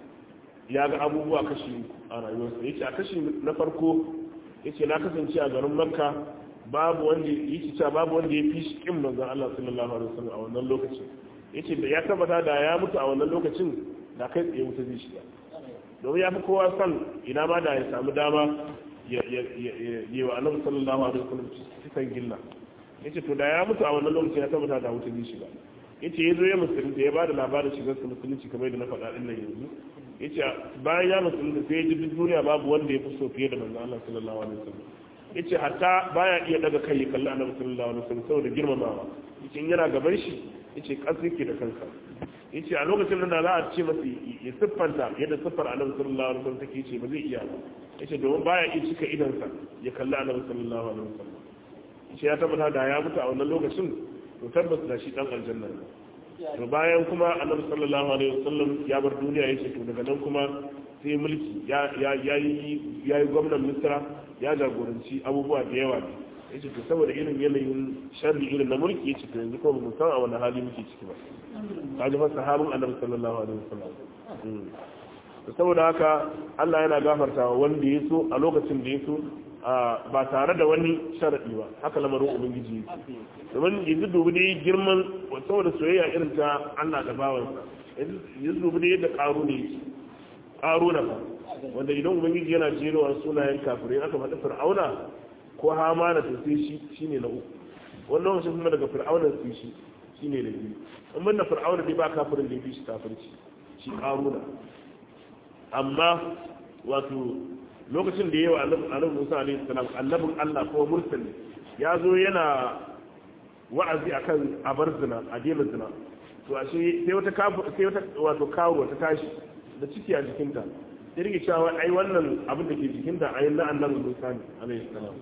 ya ga abubuwa kashi a rayuwarsa yace a kashi na farko yace na kasance a garin makka babu wanda yake cewa babu wanda ya fi shi kin manzon Allah sallallahu alaihi wasallam a wannan lokacin yace da ya tabbata da ya mutu a wannan lokacin da kai tsaye wuta zai shiga domin ya fi kowa san ina ma da ya samu dama ya yi wa annabi sallallahu alaihi wasallam cikin gilla yace to da ya mutu a wannan lokacin ya tabbata da wuta zai shiga yace ya zo ya musulunta ya bada labarin shigar sa musulunci kamar da na faɗa din nan yanzu yace bayan ya musulunta sai ya ji duk duniya babu wanda ya fi so fiye da manzon Allah sallallahu alaihi wasallam yace hatta baya iya daga kai ya kalli annabi sallallahu alaihi wasallam saboda girmamawa yace in yana gaban shi yace kasu yake da kansa yace a lokacin da za a ce masa ya siffanta yadda siffar annabi sallallahu alaihi wasallam take yace ba zai iya ba yace domin baya iya cika idansa ya kalli annabi sallallahu alaihi wasallam shi ya tabbata da ya mutu a wannan lokacin to tabbas da shi dan aljanna ne to bayan kuma annabi sallallahu alaihi wasallam ya bar duniya yace to daga nan kuma sai mulki ya ya yayi yayi gwamnan misra ya jagoranci abubuwa da yawa yace to saboda irin yanayin sharri irin na mulki yace to yanzu ko mu san a wani hali muke ciki ba kaji fa sahabin annabi sallallahu alaihi wasallam saboda haka Allah yana gafartawa wanda ya so a lokacin da ya so ba tare da wani sharaɗi ba haka lamarin ubangiji domin yanzu dubi ne girman saboda soyayya irin ta Allah da bawansa yanzu dubi ne yadda ƙaro ne ƙaro na fa wanda idan ubangiji yana jerowa sunayen kafirai aka faɗi fir'auna ko hamana to sai shi shine na uku wani lokacin kuma daga fir'auna su shi shine da biyu in ban da fir'auna dai ba kafirin da shi kafirci shi karuna amma wato lokacin da yawa annabi Musa alaihi salam annabin Allah ko mursali ya zo yana wa'azi akan abar zina a daina zina to ashe sai wata sai wata wato kawo ta tashi da ciki a jikinta sai rike cewa ai wannan abin da ke jikinta ai na annabi Musa ne alaihi salam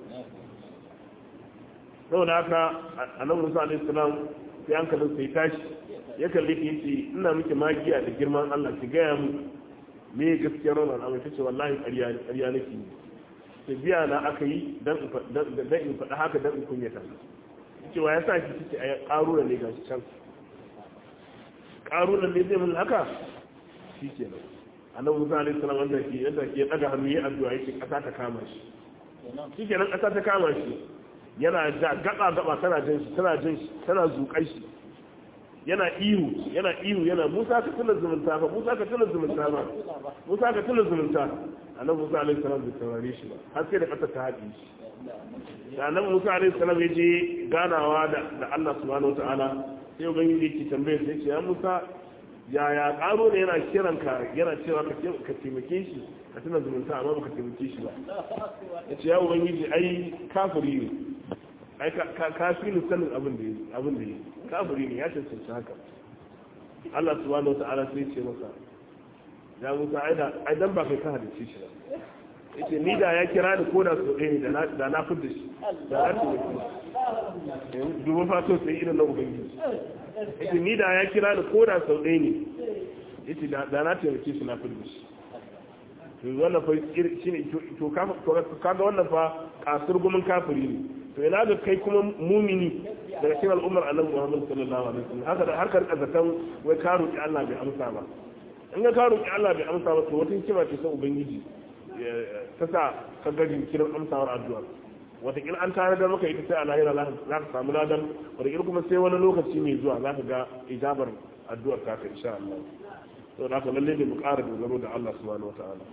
saboda haka annabi Musa alaihi salam sai an kallon sai tashi ya kalli ki yace ina miki magiya da girman Allah ki gaya mu me gaskiyar wannan al'amari tace wallahi ƙarya ƙarya nake yi sai biya na aka yi dan dan in faɗa haka dan in kunyata cewa ya sa ki kike a ƙarura ne gashi can ƙarura ne zai mun haka shi ke nan annabi musa alaihi salam wanda ke yadda ke daga hannu ya addu'a yake ƙasa ta kama shi shi ke nan ƙasa ta kama shi yana da gaba gaba tana jin shi tana jin shi tana zuƙai shi yana ihu yana ihu yana musa ka tuna zumunta fa musa ka tuna zumunta ba musa ka tuna zumunta annabi musa alaihi salam bai saurare shi ba har sai da ƙasa ta haɗe shi da annabi musa alaihi salam ya je ganawa da da Allah subhanahu wataala sai ubangiji yake tambaye sai ce ya musa yaya karo ne yana kiran ka yana cewa ka ka taimake shi ka tuna zumunta amma baka taimake shi ba ya ce ya ubangiji ai kafiri ne ai ka fi ni sanin abin da yi abin da yi kafiri ne ya cancanci haka Allah subhanahu wataala sai ce masa ya musa ai da ai dan ba kai ka halice shi ba yace ni da ya kira ni ko da so ɗaya da na fi da shi da na fi da shi dubu fato sai irin na ubangiji yace ni da ya kira ni ko da sau ɗaya ne yace da na taimake shi na fi da shi to wannan fa shi ne to kaga wannan fa kasur gumin kafiri ne to ina ga kai kuma mumini daga cikin al'ummar annabi Muhammad sallallahu alaihi wasallam haka da harkar kazatan wai ka roki Allah bai amsa ba in ga ka roki Allah bai amsa ba to wata hikima ce ta ubangiji ta sa ka ga jinkirin amsawar addu'a wataƙila an tare da maka ita sai a lahira za ka samu ladan wataƙila kuma sai wani lokaci mai zuwa za ka ga ijabar addu'ar ta ka insha Allah to da haka lalle ne mu ƙara dogaro da Allah subhanahu wata'ala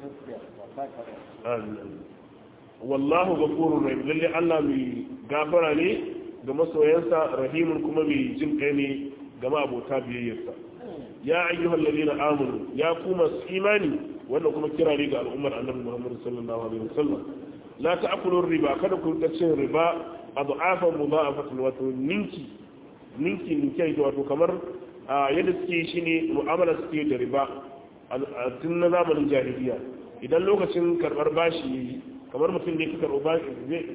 amin wallahu ghafurur rahim lalle Allah mai gafara ne ga masoyansa rahimun kuma mai jin kai ne ga abota biyayyarsa ya ayyuhal ladina amanu ya kuma imani wannan kuma kira ne ga al'ummar annabi Muhammad sallallahu alaihi wasallam la ta'kulu riba kada ku rika cin riba adhafan mudha'afatan wato ninki ninki ninki wato kamar yadda suke shine mu'amala suke da riba a tun na zamanin jahiliya idan lokacin karbar bashi kamar mutum ne ka karɓo bashi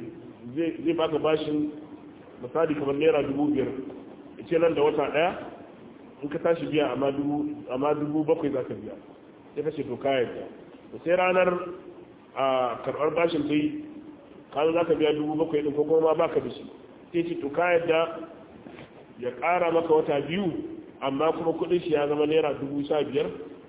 zai baka bashin misali kamar naira dubu biyar ce nan da wata ɗaya in ka tashi biya amma dubu bakwai za ka biya sai ka ce to kayan da sai ranar a karɓar bashin ta yi kayan za ka biya dubu bakwai ɗin ko kuma ba ka da shi sai ce to kayan da ya ƙara maka wata biyu amma kuma kuɗin shi ya zama naira dubu sha biyar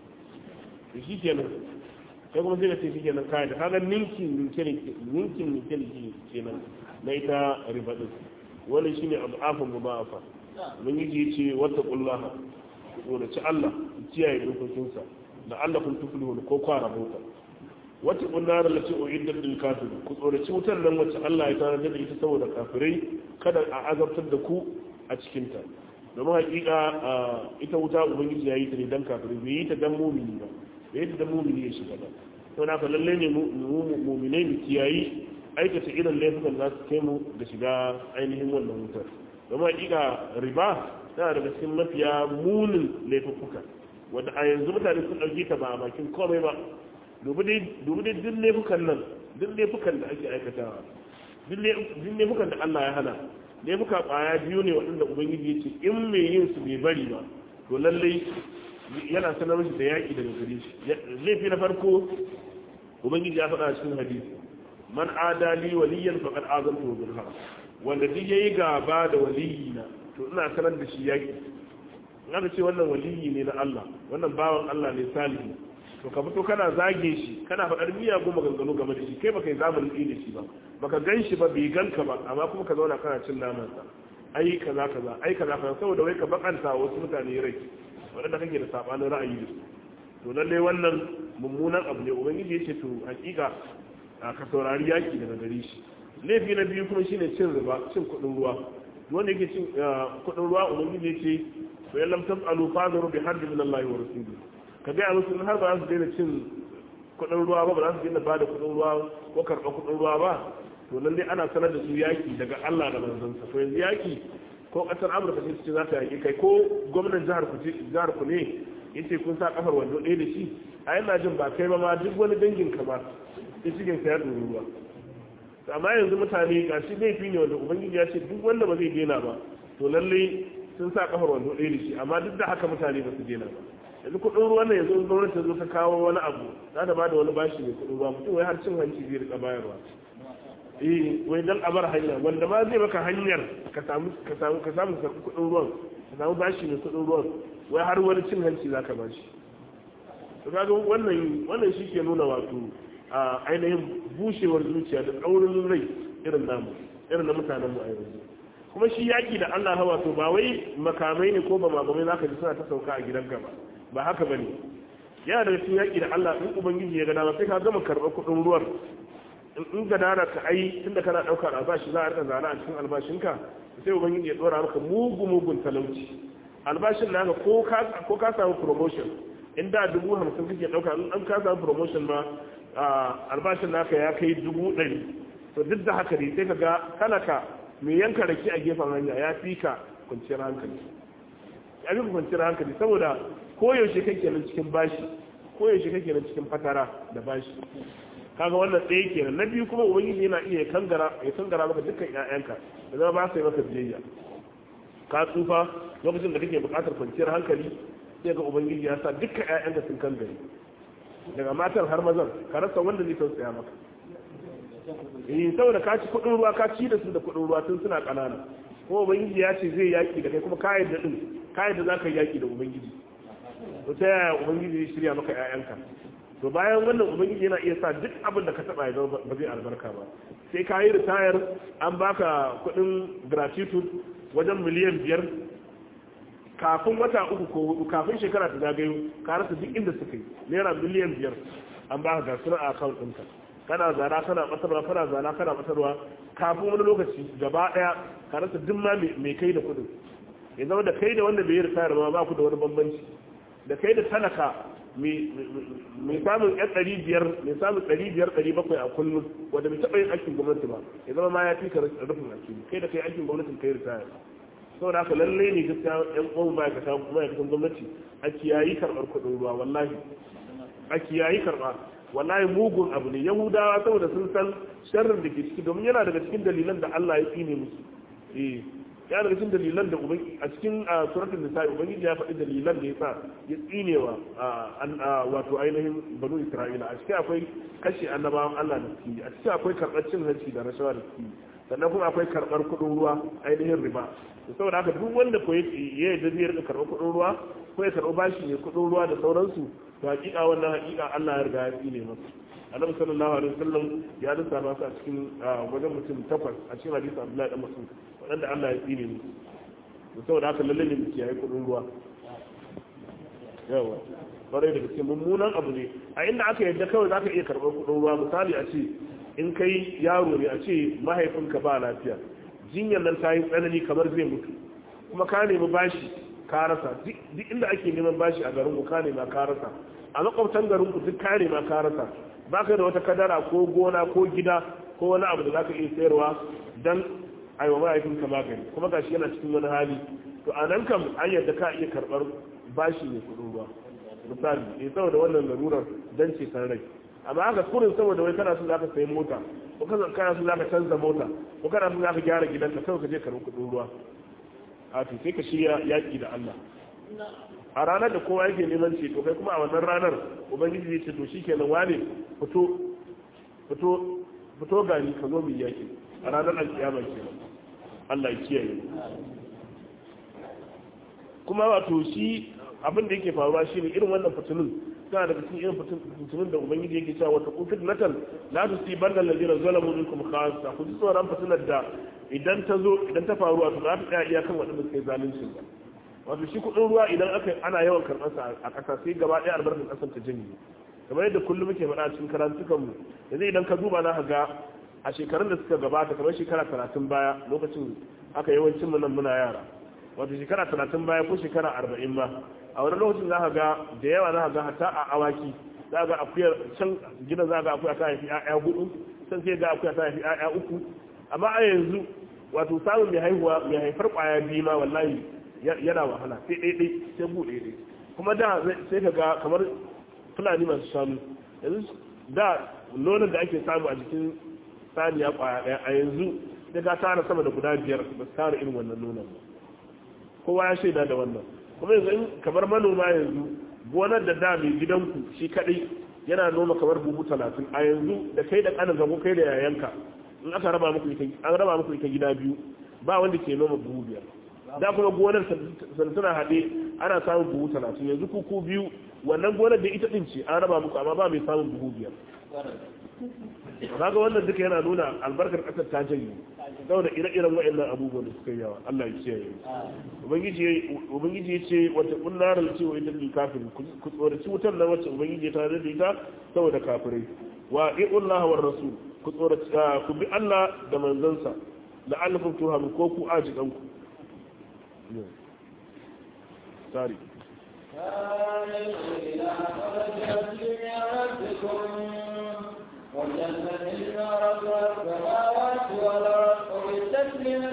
da shi kenan sai kuma sai da ce shi kenan kayan da kaga ninkin ninkin ninkin kenan na ita riba ɗin wani shine abu afan mu ba afa mun yi ce wata kullaha tsoraci Allah kiyaye dokokinsa da Allah kun tufulu ko kwara mota wata kunnar da ce o iddar lil kafir ku tsoraci wutar nan wacce Allah ya tana da ita saboda kafirai kada a azabtar da ku a cikin ta domin hakika ita wuta ubangiji ya yi ta ne dan kafirai bai yi ta dan mumini ba bai yi ta dan mumini ya shiga ba to na ka lalle ne mu'minai mu kiyayi aikata irin laifukan za su kai mu da shiga ainihin wannan wutar domin hakika riba tana daga cikin mafiya munin laifuka wanda a yanzu mutane sun ɗauke ta ba a bakin komai ba dubu dai duk laifukan nan duk laifukan da ake aikatawa duk laifukan da Allah ya hana laifuka ƙwaya biyu ne waɗanda ubangiji ya ce in mai yin su bai bari ba to lallai yana sanar mashi da yaƙi daga gare shi laifi na farko ubangiji ya faɗa cikin hadisi man adali waliyan faqad azantu bil harb wanda duk yayi gaba da waliyina to ina sanar da shi yaki aka ce wannan waliyi ne na Allah wannan bawan Allah ne salihu to ka fito kana zage shi kana faɗar miya goma gangano game da shi kai baka yi zamanin ɗi da shi ba baka gan shi ba bai ganka ba amma kuma ka zauna kana cin naman sa ai kaza kaza ai kaza kaza saboda wai ka bakanta wasu mutane rai waɗanda kake da sabanin ra'ayi da su to lallai wannan mummunan abu ne ubangiji ya ce to hakika ka saurari yaki daga gare shi laifi na biyu kuma shine cin riba cin kuɗin ruwa wanda yake cin kudin ruwa ubangiji ya ce to yallam taf'alu fadharu bi haddi min Allah wa rasulihi ka ga musu har ba su daina cin kudin ruwa ba ba za su daina bada kudin ruwa ko karɓar kudin ruwa ba to lalle ana sanar da su yaki daga Allah da manzansa to yanzu yaki ko kasar Amurka ce ce za ta yaki kai ko gwamnan jihar ku jihar ku ne yace kun sa kafar wando ɗaya da shi a yana jin ba kai ba ma duk wani dangin ka ba sai cikin sa ya ɗori ruwa amma yanzu mutane ga shi laifi ne wanda ubangiji ya ce duk wanda ba zai daina ba to lalle sun sa kafar wando ɗaya da shi amma duk da haka mutane ba su daina ba yanzu kuɗin ruwan nan yanzu in gwamnati ta zo ta kawo wani abu za ta bada wani bashi mai kuɗin ruwa mutum wai har cin hanci zai rika bayarwa eh wai dan a bar hanya wanda ma zai maka hanyar ka samu ka samu ka samu kuɗin ruwan ka samu bashi mai kuɗin ruwan wai har wani cin hanci zaka bashi to kaga wannan wannan shi ke nuna wato a ainihin bushewar zuciya da tsaurin rai irin namu irin na mutanen mu a yanzu kuma shi yaki da Allah hawa to ba wai makamai ne ko ba makamai zaka ji suna ta sauka a gidanka ba ba haka bane yana da cikin yaki da Allah in ubangiji ya ga dama sai ka gama karɓar kuɗin ruwan in ga dana ka ai tunda kana ɗaukar albashi za a rika zana a cikin albashinka sai ubangiji ya ɗora maka mugu mugun talauci albashin naka ko ka ko ka samu promotion in da dubu hamsin kake ɗauka in an ka samu promotion ma albashin naka ya kai dubu ɗari to duk da haka ne sai ka ga talaka mai yanka rake a gefen hanya ya fi ka kwanciyar hankali ya fi kwanciyar hankali saboda koyaushe kake nan cikin bashi koyaushe kake nan cikin fatara da bashi kaga wannan ɗaya kenan na biyu kuma ubangiji yana iya kangara ya kangara maka dukkan ƴaƴanka da zama ba su yi maka biyayya ka tsufa lokacin da kake buƙatar kwanciyar hankali sai ga ubangiji ya sa dukkan ƴaƴanka sun kangare daga matan har mazan ka rasa wanda zai tausaya maka eh saboda ka ci kuɗin ruwa ka ci da su da kuɗin ruwa tun suna ƙanana kuma ubangiji ya ce zai yaƙi da kai kuma ka yadda din ka yadda za ka yi yaƙi da ubangiji to ta yaya ubangiji ya shirya maka ƴaƴanka to bayan wannan ubangiji yana iya sa duk abin da ka taba ya zama ba zai albarka ba sai ka yi ritayar an baka kudin gratitude wajen miliyan biyar kafin wata uku ko hudu kafin shekara ta zagayo ka rasa duk inda suka yi naira miliyan biyar an baka ga suna a account ɗinka kana zana kana batarwa kana zana kana batarwa kafin wani lokaci gaba ɗaya ka rasa duk ma mai kai da kudin ya zama da kai da wanda bai yi ritayar ma ba ku da wani bambanci da kai da talaka mai samun yan ɗari biyar mai samun ɗari biyar ɗari bakwai a kullum wanda bai taɓa yin aikin gwamnati ba ya zama ma ya fi ka rufin asiri kai da kai aikin gwamnatin kai ritaya saboda haka lallai ne gaskiya yan uwan ma'aikata ma'aikatan gwamnati a kiyayi karɓar kuɗin ruwa wallahi a kiyayi karɓa wallahi mugun abu ne yahudawa saboda sun san sharrin da ke ciki domin yana daga cikin dalilan da Allah ya tsine musu eh ya daga cikin dalilan da ubangi a cikin suratul nisa ubangiji ya faɗi dalilan da yasa ya tsinewa wato ainihin banu isra'ila a cikin akwai kashe annabawan Allah da suke a cikin akwai karɓar cin hanci da rashawa da suke sannan kuma akwai karɓar kuɗin ruwa ainihin riba saboda haka duk wanda ko ya yarda zai rika karɓar kuɗin ruwa ko ya karɓi bashi ne kuɗin ruwa da sauransu to hakika wannan hakika Allah ya riga ya tsine masa annabi sallallahu alaihi wasallam ya lissafa su a cikin wajen mutum takwas a cikin hadisi Abdullahi dan Mas'ud waɗanda Allah ya tsine musu saboda haka lalle ne muke yayi kuɗin ruwa yawa kwarai da gaske mummunan abu ne a inda aka yadda kawai zaka iya karɓar kuɗin ruwa misali a ce in kai yaro ne a ce mahaifinka ba lafiya jinyar nan ta yi tsanani kamar zai mutu kuma ka nemi bashi ka rasa duk inda ake neman bashi a garin ku ka nema ka rasa a makwabtan garin ku duk ka nema ka rasa ba ka da wata kadara ko gona ko gida ko wani abu da za ka iya sayarwa don aiwa mahaifinka magani kuma gashi yana cikin wani hali to a nan kam an yadda ka iya karɓar bashi ne kuɗin ruwa misali eh saboda wannan larurar dan ce san rai amma haka kurin saboda wai kana so za ka sayi mota ko kana so za ka canza mota ko kana so za ka gyara gidanka kawai ka je karɓi kuɗin ruwa a to sai ka shirya yaƙi da Allah a ranar da kowa yake neman ceto kai kuma a wannan ranar ubangiji zai ce to shikenan wane fito fito fito gani ka zo mu yaƙi a ranar alkiyama kenan Allah ya kiyaye kuma wato shi abin da yake faruwa shine irin wannan fitilun tana daga cikin irin fitilun da ubangiji yake cewa wata kufit natan la tusibanna allazina zalamu minkum khassa ku ji tsoron fitilar da idan ta zo idan ta faru wato za ta tsaya iyakan waɗanda suka yi zalunci ba wato shi kuɗin ruwa idan aka ana yawan karɓar sa a ƙasa sai gaba ɗaya albarkar ƙasar ta janye kamar yadda kullum muke faɗa cikin karantukan mu yanzu idan ka duba na ga a shekarun da suka gabata kamar shekara talatin baya lokacin aka yawancin mu nan muna yara wato shekara talatin baya ko shekara arba'in ba a wani lokacin za ka ga da yawa za ka ga hatta a awaki za ka ga akuyar can gidan za ka ga akuya ta haifi 'ya'ya hudu can sai ga akuya ta haifi 'ya'ya uku amma a yanzu wato samun mai haihuwa mai haifar kwaya biyu ma wallahi yana wahala sai ɗaiɗai sai bu ɗaiɗai kuma da sai ka ga kamar fulani masu shanu yanzu da nonon da ake samu a jikin saniya kwaya ɗaya a yanzu sai ka tara sama da guda biyar ba su tara irin wannan nonon ba kowa ya shaida da wannan kuma yanzu in kamar manoma yanzu gonar da da mai gidanku shi kaɗai yana noma kamar buhu talatin a yanzu da kai da ƙanin ko kai da yayanka in aka raba muku ita an raba muku ita gida biyu ba wanda ke noma buhu biyar da kuma gonar santuna haɗe ana samun buhu talatin yanzu kuku biyu wannan gonar da ita ɗin ce an raba muku amma ba mai samun buhu biyar kaga wannan duka yana nuna albarkar ƙasar ta janye saboda ire-iren wa'annan abubuwan da suka yi yawa Allah ya kiyaye ubangiji ubangiji ya ce wata kunnar da cewa ita ne kafin ku tsoraci wutar nan wacce ubangiji ta da ita saboda kafirai wa i'ullah war rasul ku tsoraci ku bi Allah da manzansa la'allakum turhamun ko ku ajidan ku sorry والجنة عرضها السماوات والأرض أعدت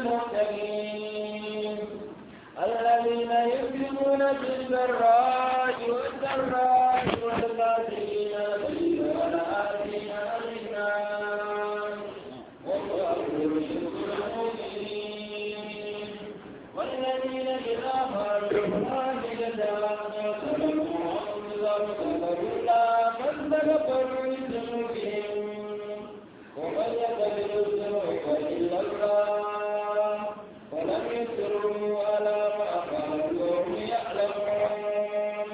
للمتقين الذين يؤمنون بالسراء والضراء والكافرين الغيظ والعافين عن الناس والله يحب المؤمنين والذين إذا فعلوا فاحشة فذكروا ذكروا الله فاستغفروا لذنوبهم ومن يقبل الذنوب إلا الله ولم يسروا على ما فعلوا وهم يعلمون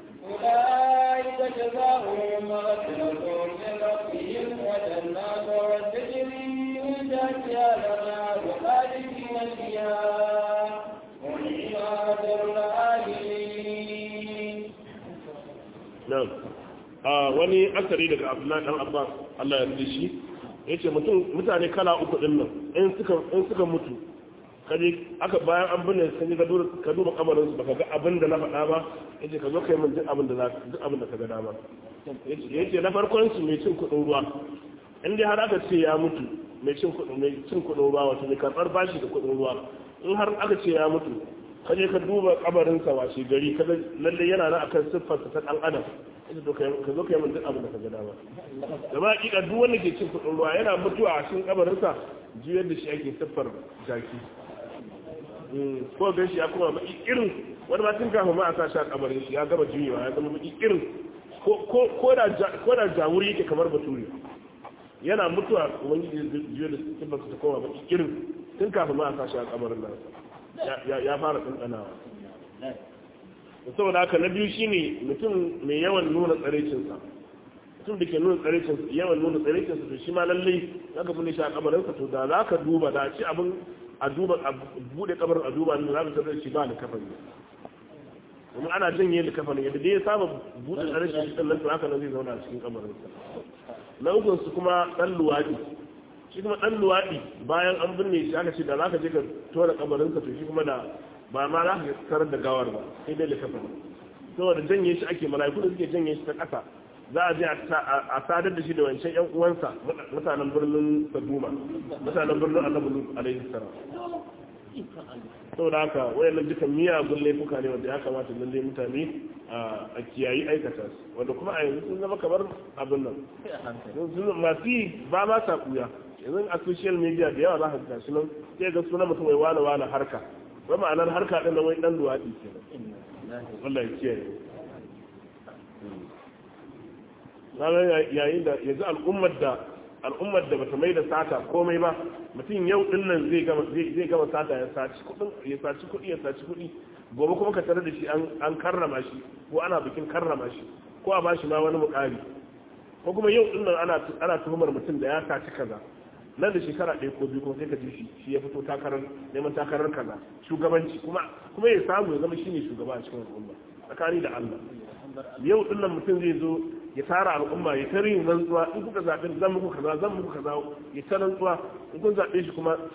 أولئك جزاؤهم مغفرة من ربهم وجنات تجري من تحتها الأنهار خالدين فيها ونعم أجر العاملين nan a wani asari daga abdullahi dan abbas Allah ya rike shi yace mutum mutane kala uku din nan in suka in suka mutu kaje aka bayan an binne sun ka duba ka duba kabarin su baka ga abin da na faɗa ba yace ka zo kai min duk abin da za duk abin da ka ga dama yace yace na farkon su mai cin kudin ruwa in dai har aka ce ya mutu mai cin kudin mai cin kudin ruwa wato mai karbar bashi da kudin ruwa in har aka ce ya mutu ka je ka duba kabarin sa washe gari kaga lalle yana nan akan siffar ta dan adam ita to kai ka zo kai mun duk abin da ka ga dama da ba hakika duk wanda ke cin kudin ruwa yana mutuwa a cikin kabarin sa juyar da shi ake siffar jaki ko gan shi ya kuma baki irin wani ma tun kafin ma a sa shi a kabarin shi ya gaba juyewa ya zama baki irin ko da jawuri yake kamar bature yana mutuwa ubangiji juyar da siffar ta koma baki irin tun kafin ma a sa shi a kabarin nan ya fara tsantsanawa saboda haka na biyu shine mutum mai yawan nuna tsarecinsa mutum da ke nuna tsarecinsa yawan nuna tsarecinsa to shi ma lallai zaka bude shi a kabarinsa to da za ka duba da ci abin a duba a bude kabarin a duba ne za ka tarar shi ba da kafani kuma ana janye da kafani yadda dai ya saba bude tsarecin shi sannan to haka nan zai zauna a cikin kabarinsa na ukun su kuma dan luwadi shi kuma dan luwadi bayan an binne shi aka ce da za ka je ka tona kabarinsa to shi kuma da ba ma za ka tarar da gawar ba sai dai likafa saboda janye shi ake mala'iku da suke janye shi ta ƙasa za a je a sadar da shi da wancan yan uwansa mutanen birnin saduma mutanen birnin annabi lut alaihi salam saboda haka wayannan dukan miyagun laifuka ne wanda ya kamata lalle mutane a kiyayi aikata su wanda kuma a yanzu sun zama kamar abin nan masu yi ba ma sa kuya yanzu a social media da yawa za ka gashi nan sai ga sunan mutum wai wane wane harka ba ma'anar harka ɗin wai ɗan luwaɗi ke Allah ya kiyaye ranar yayin da yanzu al'ummar da al'ummar da bata mai da sata komai ba mutum yau ɗin nan zai gama zai gama sata ya saci kuɗin ya saci kuɗi ya saci kuɗi gobe kuma ka tare da shi an karrama shi ko ana bikin karrama shi ko a bashi ma wani mukami ko kuma yau ɗin nan ana ana tuhumar mutum da ya saci kaza nan da shekara ɗaya ko biyu kuma sai ka ji shi shi ya fito takarar neman takarar kaza shugabanci kuma kuma ya samu ya zama shine shugaba a cikin al'umma tsakani da Allah yau din nan mutum zai zo ya tara al'umma ya tare yin rantsuwa in kuka zaɓe zan muku kaza zan muku kaza ya ta rantsuwa in kun zaɓe shi kuma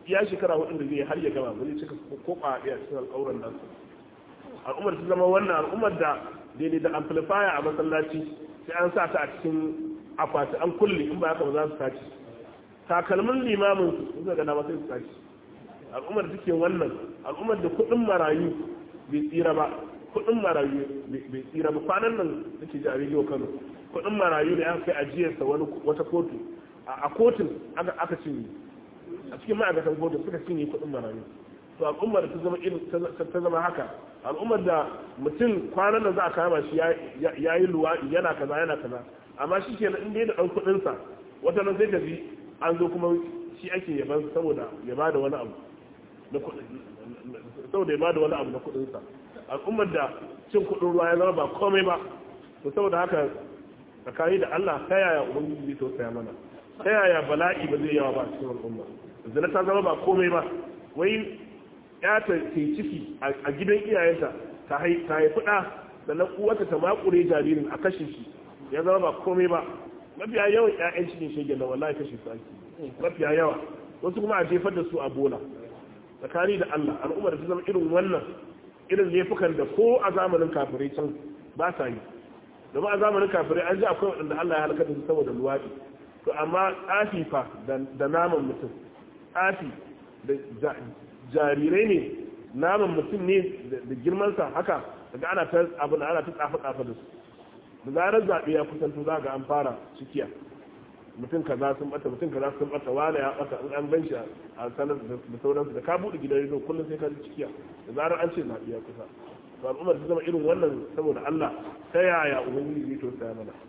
iya shekara hudu da zai har ya gama ba zai cika ko a ɗaya cikin alƙawuran nan al'ummar ta zama wannan al'ummar da daidai da amplifier a masallaci sai an sa ta a cikin akwati an kulle in ba haka ba za su tashi takalmin limamin su suka gana sai su tashi al'ummar da take wannan al'ummar da kuɗin marayu bai tsira ba kuɗin marayu bai tsira ba kwanan nan nake ji a rediyo kano kuɗin marayu da aka kai ajiyarsa wani wata kotu a kotun aka cinye a cikin ma'aikatan kotu suka cinye kuɗin marayu to al'ummar ta zama irin ta zama haka al'ummar da mutum kwanan nan za a kama shi ya yi luwaɗi yana kaza yana kaza amma shi ke in dai da ɗan kuɗinsa wata nan sai ka ji an zo kuma shi ake yaban saboda ya ba da wani abu na saboda ya ba da wani abu na kuɗinsa al'ummar da cin kuɗin ruwa ya zama ba komai ba to saboda haka tsakani da Allah ta yaya ubangiji zai tausaya mana ta yaya bala'i ba zai yawa ba a cikin al'umma zina ta zama ba komai ba wai ya ta ke ciki a gidan iyayenta ta haifi ɗa sannan uwata ta makure jaririn a kashe shi ya zama ba komai ba mafiya yawan ƴaƴan cikin shege na wallahi kashe su ake mafiya yawa wasu kuma a jefar da su a bola tsakani da Allah al'ummar ta zama irin wannan irin laifukan da ko a zamanin kafirai can ba sa yi domin a zamanin kafirai an ji akwai waɗanda Allah ya halaka da su saboda luwaɗi to amma tsafi fa da naman mutum tsafi da jarirai ne naman mutum ne da girmansa haka daga ana ta abin ana ta tsafa tsafa da su da zarar zaɓe ya kusanto za ga an fara cikiya mutum kaza sun bata mutum kaza sun bata wani ya bata in an ban shi a sanar da sauransu da ka buɗe gidan rediyo kullum sai ka ji cikiya da zarar an ce zaɓe ya kusa to al'ummar ta zama irin wannan saboda Allah ta yaya ubangiji zai to saya mana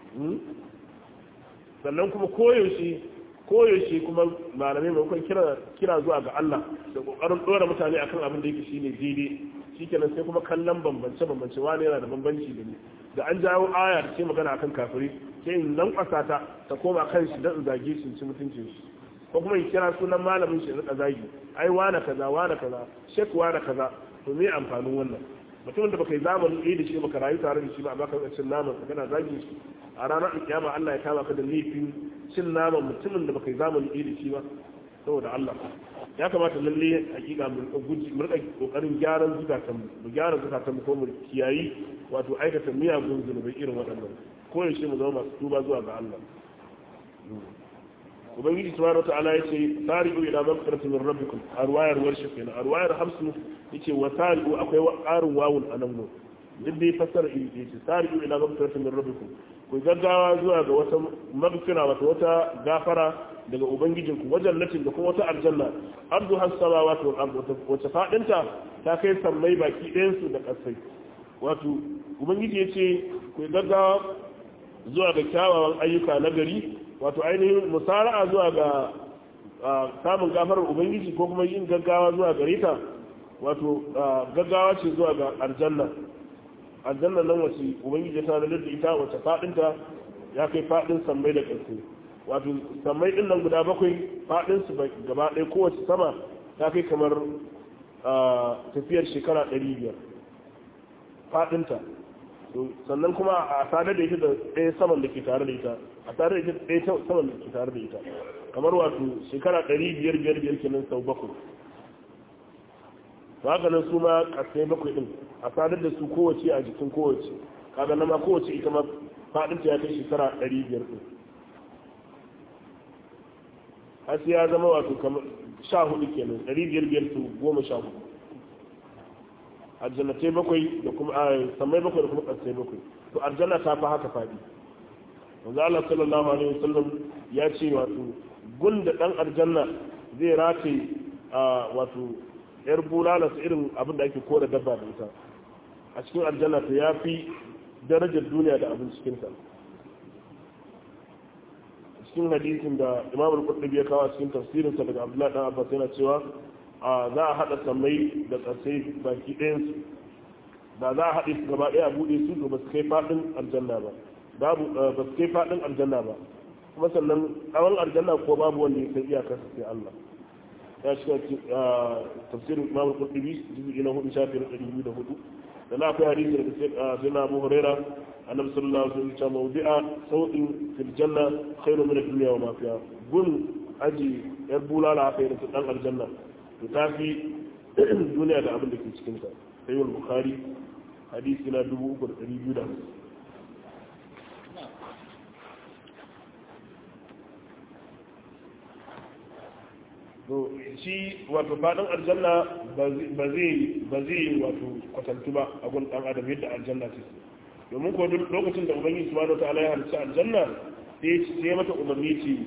sannan kuma koyaushe koyaushe kuma malamai maimakon kira kira zuwa ga Allah da kokarin dora mutane akan abin da yake shine daidai shikenan sai kuma kallon bambance bambance wani yana da bambanci da ni da an jawo aya da ce magana akan kafiri sai in nan kwasa ta ta koma kan shi dan zage shi ci mutuncin shi ko kuma in kira sunan malamin shi rika zagi ai wana kaza wana kaza shek wana kaza to me amfanin wannan mutumin da baka yi zamanin ɗaya da shi baka rayu tare da shi ba a baka cin naman ka kana zagin shi a ranar kiyama Allah ya kama ka da laifin cin naman mutumin da baka yi zamanin ɗaya da shi ba saboda Allah ya kamata lalle hakika mu guji mu rika kokarin gyaran zukatan mu gyara zukatan mu ko mu kiyayi wato aikata miyagun zunubai irin waɗannan ko yaushe mu zama masu tuba zuwa ga Allah ubangiji subhanahu wataala yace sari'u ila maghfiratin min rabbikum arwayar warshi kenan arwayar hamsu yace wa sari'u akwai ƙarin wawun anan no duk dai fassara iri yace sari'u ila maghfiratin min rabbikum ku gaggawa zuwa ga wata maghfira wata wata gafara daga ubangijinku wajen latin da kuma wata aljanna ardu has samawati wal ardu wata fadinta ta kai sammai baki ɗayan su da ƙasai wato ubangiji yace ku gaggawa zuwa ga kyawawan ayyuka na gari wato ainihin musara'a zuwa ga samun gafarar ubangiji ko kuma yin gaggawa zuwa gare ta wato gaggawa ce zuwa ga aljanna aljanna nan wace ubangiji ta da ita wace fadinta ya kai fadin sammai da ƙarfi wato sammai din nan guda bakwai fadin su gaba ɗaya kowace sama ta kai kamar tafiyar shekara ɗari biyar fadinta sannan kuma a sadar da ita da ɗaya saman da ke tare da ita a tare da ita ɗaya saman da ke tare da ita kamar wato shekara ɗari biyar biyar biyar kenan sau bakwai to haka nan su ma ƙasai bakwai ɗin a sadar da su kowace a jikin kowace kaga na ma kowace ita ma faɗinta ya kai shekara ɗari biyar ɗin har sai ya zama wato kamar sha hudu kenan ɗari biyar biyar su goma sha hudu aljannatai bakwai da kuma samai bakwai da kuma ƙasai bakwai to aljanna ta fi haka faɗi wanzu Allah sallallahu alaihi wasallam ya ce wato gun da ɗan aljanna zai rataye a wato yar bulala su irin abin da ake kora dabba da ita a cikin aljanna ta ya fi darajar duniya da abin cikinta cikin hadisin da imam al-qurtubi ya kawo a cikin tafsirinsa daga abdullahi dan abbas yana cewa a za a hada sammai da ƙasai baki ɗayan su da za a haɗe su gaba ɗaya a buɗe su to ba su kai faɗin aljanna ba babu ba su kai faɗin aljanna ba kuma sannan tsawon aljanna ko babu wanda ya kai iyakar sai Allah ya shiga tafsirin imam al-qurtubi juz'i na hudu shafi na ɗari biyu da hudu da na akwai hadisi daga sai na abu huraira annabi sallallahu alaihi wasallam ya mawdi'a sautin fil janna khairu min ad-dunya wa ma fiha gun aji yar bulala haka irin su dan aljanna to ta fi duniya da abin da ke cikin ta sai wal bukhari hadisi na 3250 to shi wato fadin aljanna ba zai ba zai wato kwatantu ba a gun dan adam yadda aljanna ce domin ko duk lokacin da ubangiji subhanahu wataala ya halicci aljanna sai sai mata umarni ce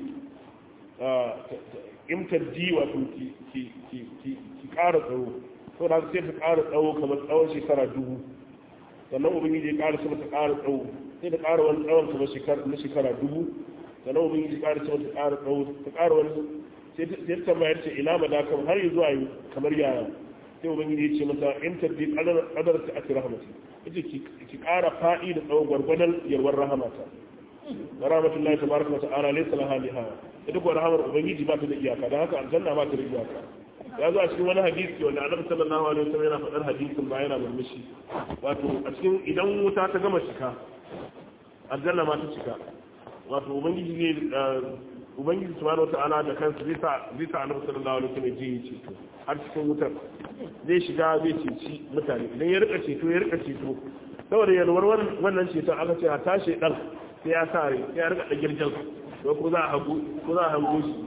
imtaddi wato ki ki ki ki ki ƙara tsawo to da sai ta ƙara tsawo kamar tsawon shekara dubu sannan ubangiji ya ƙara sama ta ƙara tsawo sai ta ƙara wani tsawon kamar shekara na shekara dubu sannan ubangiji ya ƙara sama ta ƙara tsawo ta ƙara wani sai ta tambayar ce ina madakam har yi zuwa kamar yaya sai ubangiji ya ce mata imtaddi qadar ta ati rahmati yace ki ƙara faɗi da tsawon gwargwadon yarwar rahamata wa rahmatullahi tabaraka wa ta'ala laysa laha nihaya ita ko rahamar ubangiji ba ta da iyaka dan haka aljanna ba ta da iyaka ya zo a cikin wani hadisi wanda annabi sallallahu alaihi wasallam yana faɗar hadisin ba yana murmushi wato a cikin idan wuta ta gama cika aljanna ma ta cika wato ubangiji ne ubangiji subhanahu wata'ala da kansa zai sa zai sa annabi sallallahu alaihi wasallam ji yi ceto har cikin wutar zai shiga zai ceci mutane idan ya rika ceto ya rika ceto saboda yalwar wannan ceton aka ce a tashi dan sai ya sa rai sai ya rika da girgin ko ko za a hagu ko za a hango shi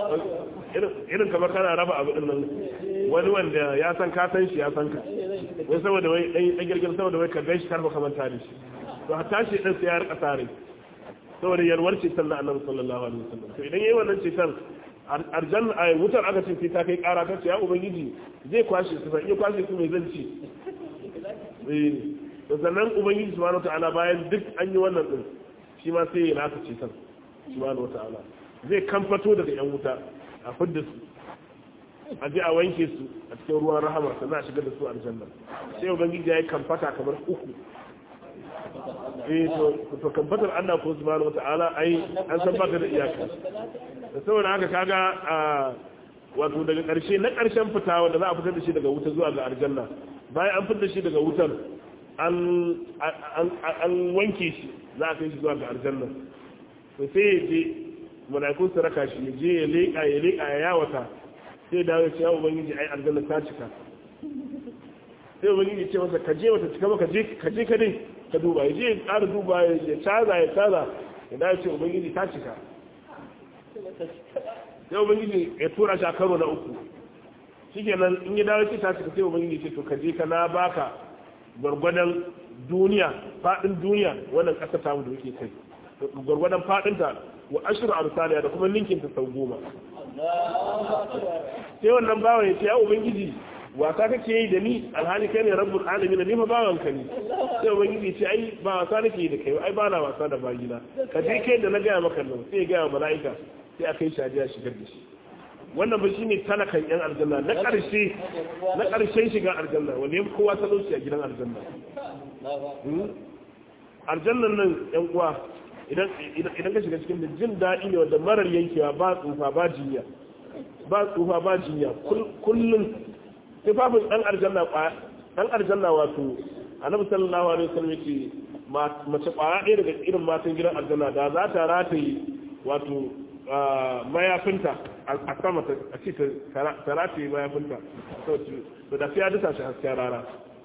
irin kamar kana raba abu din nan wani wanda ya san ka san shi ya san ka wai saboda wai dan girgin saboda wai ka gaishe karba kamar tare shi to a tashi dan sai ya rika sa rai saboda yarwar ceton na annabi sallallahu alaihi wasallam to idan yayi wannan ceton arjan a wutar aka ce sai ta kai kara ta ce ya ubangiji zai kwashe su sai iya kwashe su mai zan ci eh to sannan ubangiji subhanahu wataala bayan duk an yi wannan din shi ma sai ya nasa ceton subhanahu wataala zai kamfato daga yan wuta a fidda su a je a wanke su a cikin ruwan rahama sannan a shigar da su aljanna sai ubangiji ya yi kamfata kamar uku eh to kamfatar Allah ko subhanahu wata'ala ai an san baka da iyaka da saboda haka kaga wato daga karshe na karshen fita wanda za a fitar da shi daga wuta zuwa ga aljanna bayan an fitar da shi daga wutar an an wanke shi za a kai shi zuwa ga aljanna to sai ya je malaikun su raka shi ya je ya leƙa ya leƙa ya yawata sai dawo ya ce ya ubangiji ai aljanna ta cika sai ubangiji ce masa ka je wata cika ba ka je ka je ka dai ka duba ya je ya ƙara duba ya caza ya caza ya dace ubangiji ta cika sai ubangiji ya tura shi a karo na uku shi kenan in ya dawo ce ta cika sai ubangiji ce to ka je ka na baka gwargwadon duniya faɗin duniya wannan ƙasa ta mu da yake kai gwargwadon faɗinta wa ashiru amsaliya da kuma ninkinta sau goma sai wannan bawan ya ce ya ubangiji wasa kake yi da ni alhali kai ne rabbul alamin ni fa bawan ka ne sai ubangiji ce ai ba wasa nake yi da kai ai ba na wasa da bayina ka je kai da na gaya maka nan sai ya gaya mala'ika sai a kai shadiya shigar da shi wannan ba shine talakan yan aljanna na karshe na karshen shiga aljanna wanda ya kowa talauci a gidan aljanna aljannan nan yan uwa idan idan ka shiga cikin da jin daɗi ne wanda marar yankewa ba tsufa ba jinya ba tsufa ba jinya kullum tufafin ɗan aljanna ɗan aljanna wato annabi sallallahu alaihi wasallam yake mace ƙwara ɗaya daga irin matan gidan aljanna da za ta rataye wato mayafinta a sama a ce ta rataye mayafinta to da sai ya dasa shi hasken rana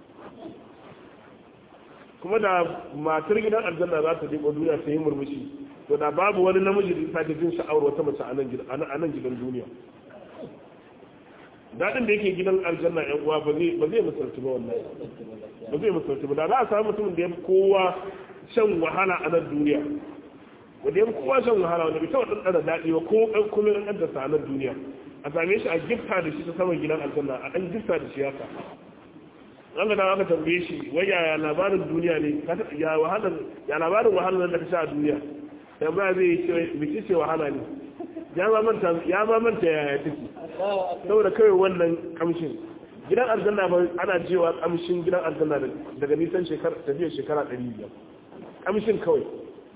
kuma da matar gidan aljanna za ta diko duniya ta yi murmushi to da babu wani namiji da sake jin sha'awar wata mace a nan gidan duniya daɗin da yake gidan aljanna yan uwa ba zai ba zai misalci ba wannan ba zai misalci ba da za a samu mutumin da ya fi kowa shan wahala a nan duniya wanda ya fi kowa shan wahala wanda bai taɓa ɗanɗana daɗi ba ko ɗan kuma ɗan ɗan sa a nan duniya a same shi a gifta da shi ta saman gidan aljanna a ɗan gifta da shi haka an ga aka tambaye shi wai yaya labarin duniya ne ya wahalar ya labarin wahalar da ka sha a duniya tambaya zai yi ce biki ce wahala ne ya ma manta ya ma manta yaya take saboda kawai wannan kamshin gidan aljanna ba ana jewa kamshin gidan aljanna daga nisan shekara tafiyar shekara 500 kamshin kawai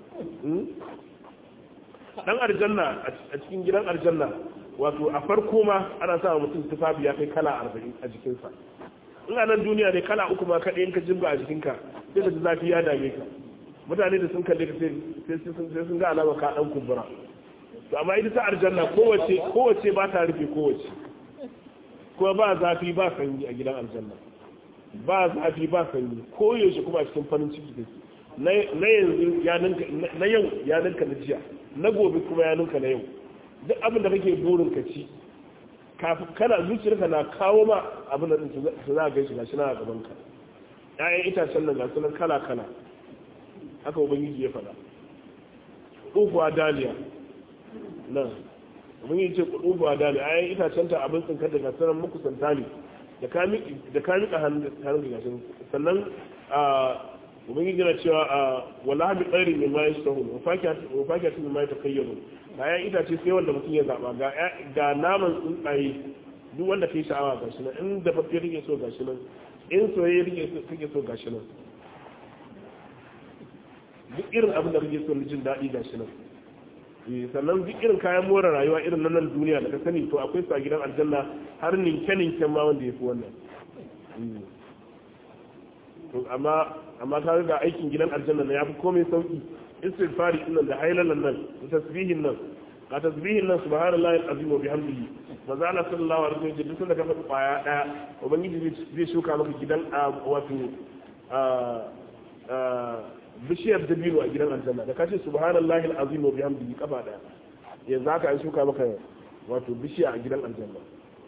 dan aljanna a cikin gidan aljanna wato a farko ma ana sa mutum tufafi ya kai kala 40 a jikinsa in a nan duniya ne kala uku ma kaɗai in ka jimba a jikinka sai da zafi ya dame ka mutane da sun kalle ka sai sun ga alama ka ɗan kumbura to amma ita ta aljanna kowace kowace ba ta rufe kowace kuma ba zafi ba sanyi a gidan aljanna ba zafi ba sanyi ko yaushe kuma a cikin farin ciki take na yanzu ya ninka na yau ya ninka na jiya na gobe kuma ya ninka na yau duk abin da kake burin ka ci kafin kana zuciyarka na kawo ma abin da su za a gaishe gashi na a gaban ka ƴaƴan itacen nan gasu nan kala kala haka ubangiji ya faɗa ufuwa daliya nan ubangiji ce ufuwa daliya ƴaƴan itacen ta abin tsinkar da gasu nan muku santali da ka miƙa hannun da gashi sannan ubangiji na cewa a wala bi tsari mai ma yashi tahun wafakiya tun ma ya takayyaru bayan itace sai wanda mutum ya zaba ga naman tsuntsaye duk wanda kai sha'awa ga shi nan in da fafiya rike so ga shi nan in soyayya rike so ga shi nan duk irin abin da kake so na jin daɗi ga shi nan sannan duk irin kayan more rayuwa irin na nan duniya da ka sani to akwai su a gidan aljanna har ninke-ninken ma wanda ya fi wannan amma amma ka ga aikin gidan aljanna na yafi komai sauki istighfari din nan da hailalan nan da tasbihin nan ka tasbihin nan subhanallahi alazim wa bihamdihi manzo Allah sallallahu alaihi wasallam duk da ka faɗi kwaya daya ubangiji zai shuka maka gidan wato bishiyar dabino a gidan aljanna da kace subhanallahi alazim wa bihamdihi kafa daya yanzu haka an shuka maka wato bishiya a gidan aljanna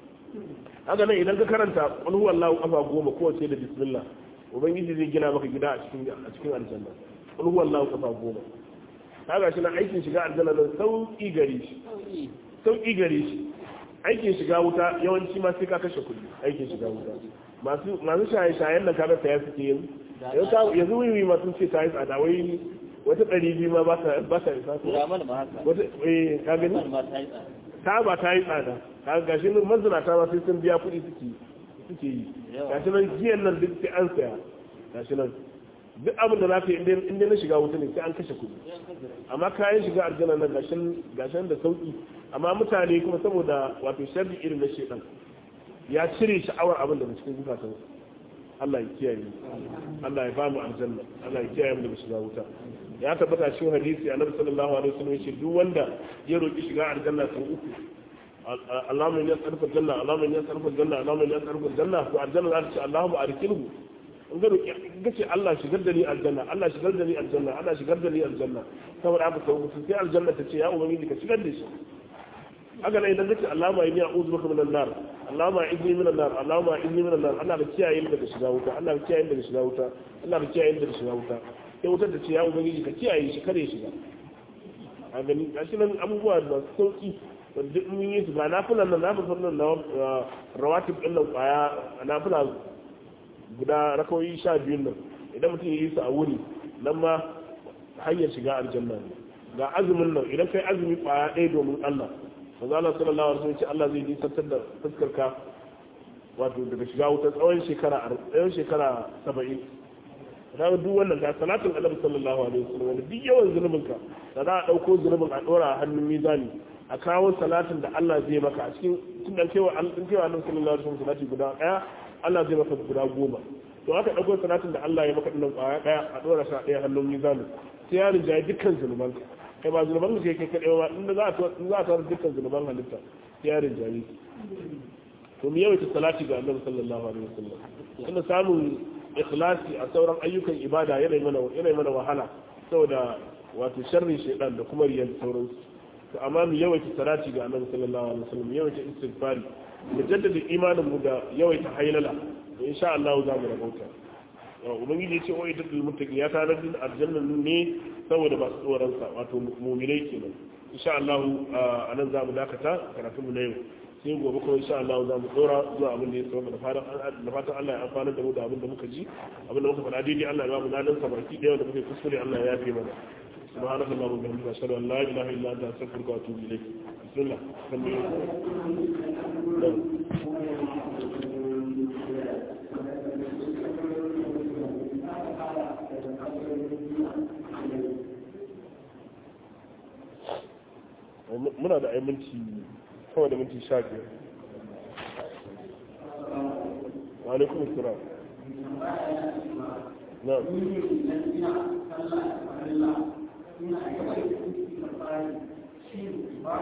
haka nan idan ka karanta qul huwallahu kafa goma kowace da bismillah ubangiji zai gina maka gida a cikin a cikin aljanna qul huwallahu kafa goma kaga shi nan aikin shiga aljanna nan sauki gare shi sauki gare shi aikin shiga wuta yawanci ma sai ka kashe kuɗi aikin shiga wuta masu masu shaye shayen nan kaga saya suke yin yanzu wiwi ma sun ce ta yi tsada wai wata ɗari biyu ma ba ta ba ta isa wata eh ka gani ta ba ta yi tsada kaga gashi nan mazinata ma sai sun biya kuɗi suke suke yi gashi nan jiyan nan duk sai an saya gashi nan duk abin da za ka yi inda na shiga wuta ne sai an kashe kuɗi amma kayan shiga aljanna nan gashin da sauki amma mutane kuma saboda wato sharri irin na shedan ya cire sha'awar abin da cikin zukatan Allah ya kiyaye Allah ya bamu aljanna Allah ya kiyaye mu daga shiga wuta ya tabbata cikin hadisi annabi sallallahu alaihi wasallam yace duk wanda ya roki shiga aljanna sau uku Allahumma inni as'aluka aljanna Allahumma inni as'aluka aljanna Allahumma inni as'aluka aljanna to aljanna za ta ce Allahumma arsilhu in ga roki ga ce Allah shigar da ni aljanna Allah shigar da ni aljanna Allah shigar da ni aljanna saboda haka sau uku sai aljanna ta ce ya ubangiji ka shigar da shi haka nan idan kace Allahumma inni a'udhu bika minan nar Allahumma inni minan nar Allahumma inni minan nar Allah ka kiyaye ni daga shiga wuta Allah ka kiyaye ni daga shiga wuta Allah ka kiyaye ni daga shiga wuta sai wutar da ce ya ubangiji ka kiyaye shi kare shiga a gani gashi nan abubuwa da sauki duk mun yi su ba na fulan nan na fulan nan na rawatib din nan kwaya na fula guda rakawoyi sha biyun nan idan mutum ya yi su a wuri nan ma hanyar shiga aljanna ne ga azumin nan idan kai azumi kwaya ɗaya domin Allah manzo Allah sallallahu alaihi wasallam ce Allah zai nisantar da fuskar ka wato daga shiga wuta tsawon shekara tsawon shekara 70 kaga duk wannan ga salatin Annabi sallallahu alaihi wasallam duk yawan zunubin ka da za a dauko zunubin a dora a hannun mizani a kawo salatin da Allah zai maka a cikin tun da kewa an kewa Annabi sallallahu alaihi wasallam salati guda daya Allah zai maka guda goma to aka dauko salatin da Allah ya maka dinnan kwaya daya a dora shi a daya hannun mizani sai ya rinjaye dukkan zunuban ka kai ba zunuban ka kai kadai ba inda za a za a tara dukkan zunuban halitta sai ya rinjaye to mu yawaita salati ga Annabi sallallahu alaihi wasallam kuma samun ikhlasi a sauran ayyukan ibada yana mana yana mana wahala saboda wato sharri shaytan da kuma riyan sauransu to amma mu yawaita salati ga Annabi sallallahu alaihi wasallam yawaita istighfari mu jaddada imanin mu da yawaita haylala to insha Allah za mu rabauta ubangiji ya ce wa ita dil muttaqin ya tare da aljanna ne saboda masu tsoron sa wato mu'minai kenan insha Allah anan za mu dakata karatun mu na yau sai gobe kuma insha Allah za mu dora zuwa abin da ya saba da fatan da fatan Allah ya amfana da mu da abin da muka ji abin da muka faɗa daidai Allah ya ba mu ladan sa baki da da muke kuskure Allah ya yafe mana سبحانك اللهم وبحمدك اشهد ان لا اله الا انت استغفرك واتوب اليك بسم الله muna da ai minti kawai da minti sha biyar wa alaikum assalam na'am ina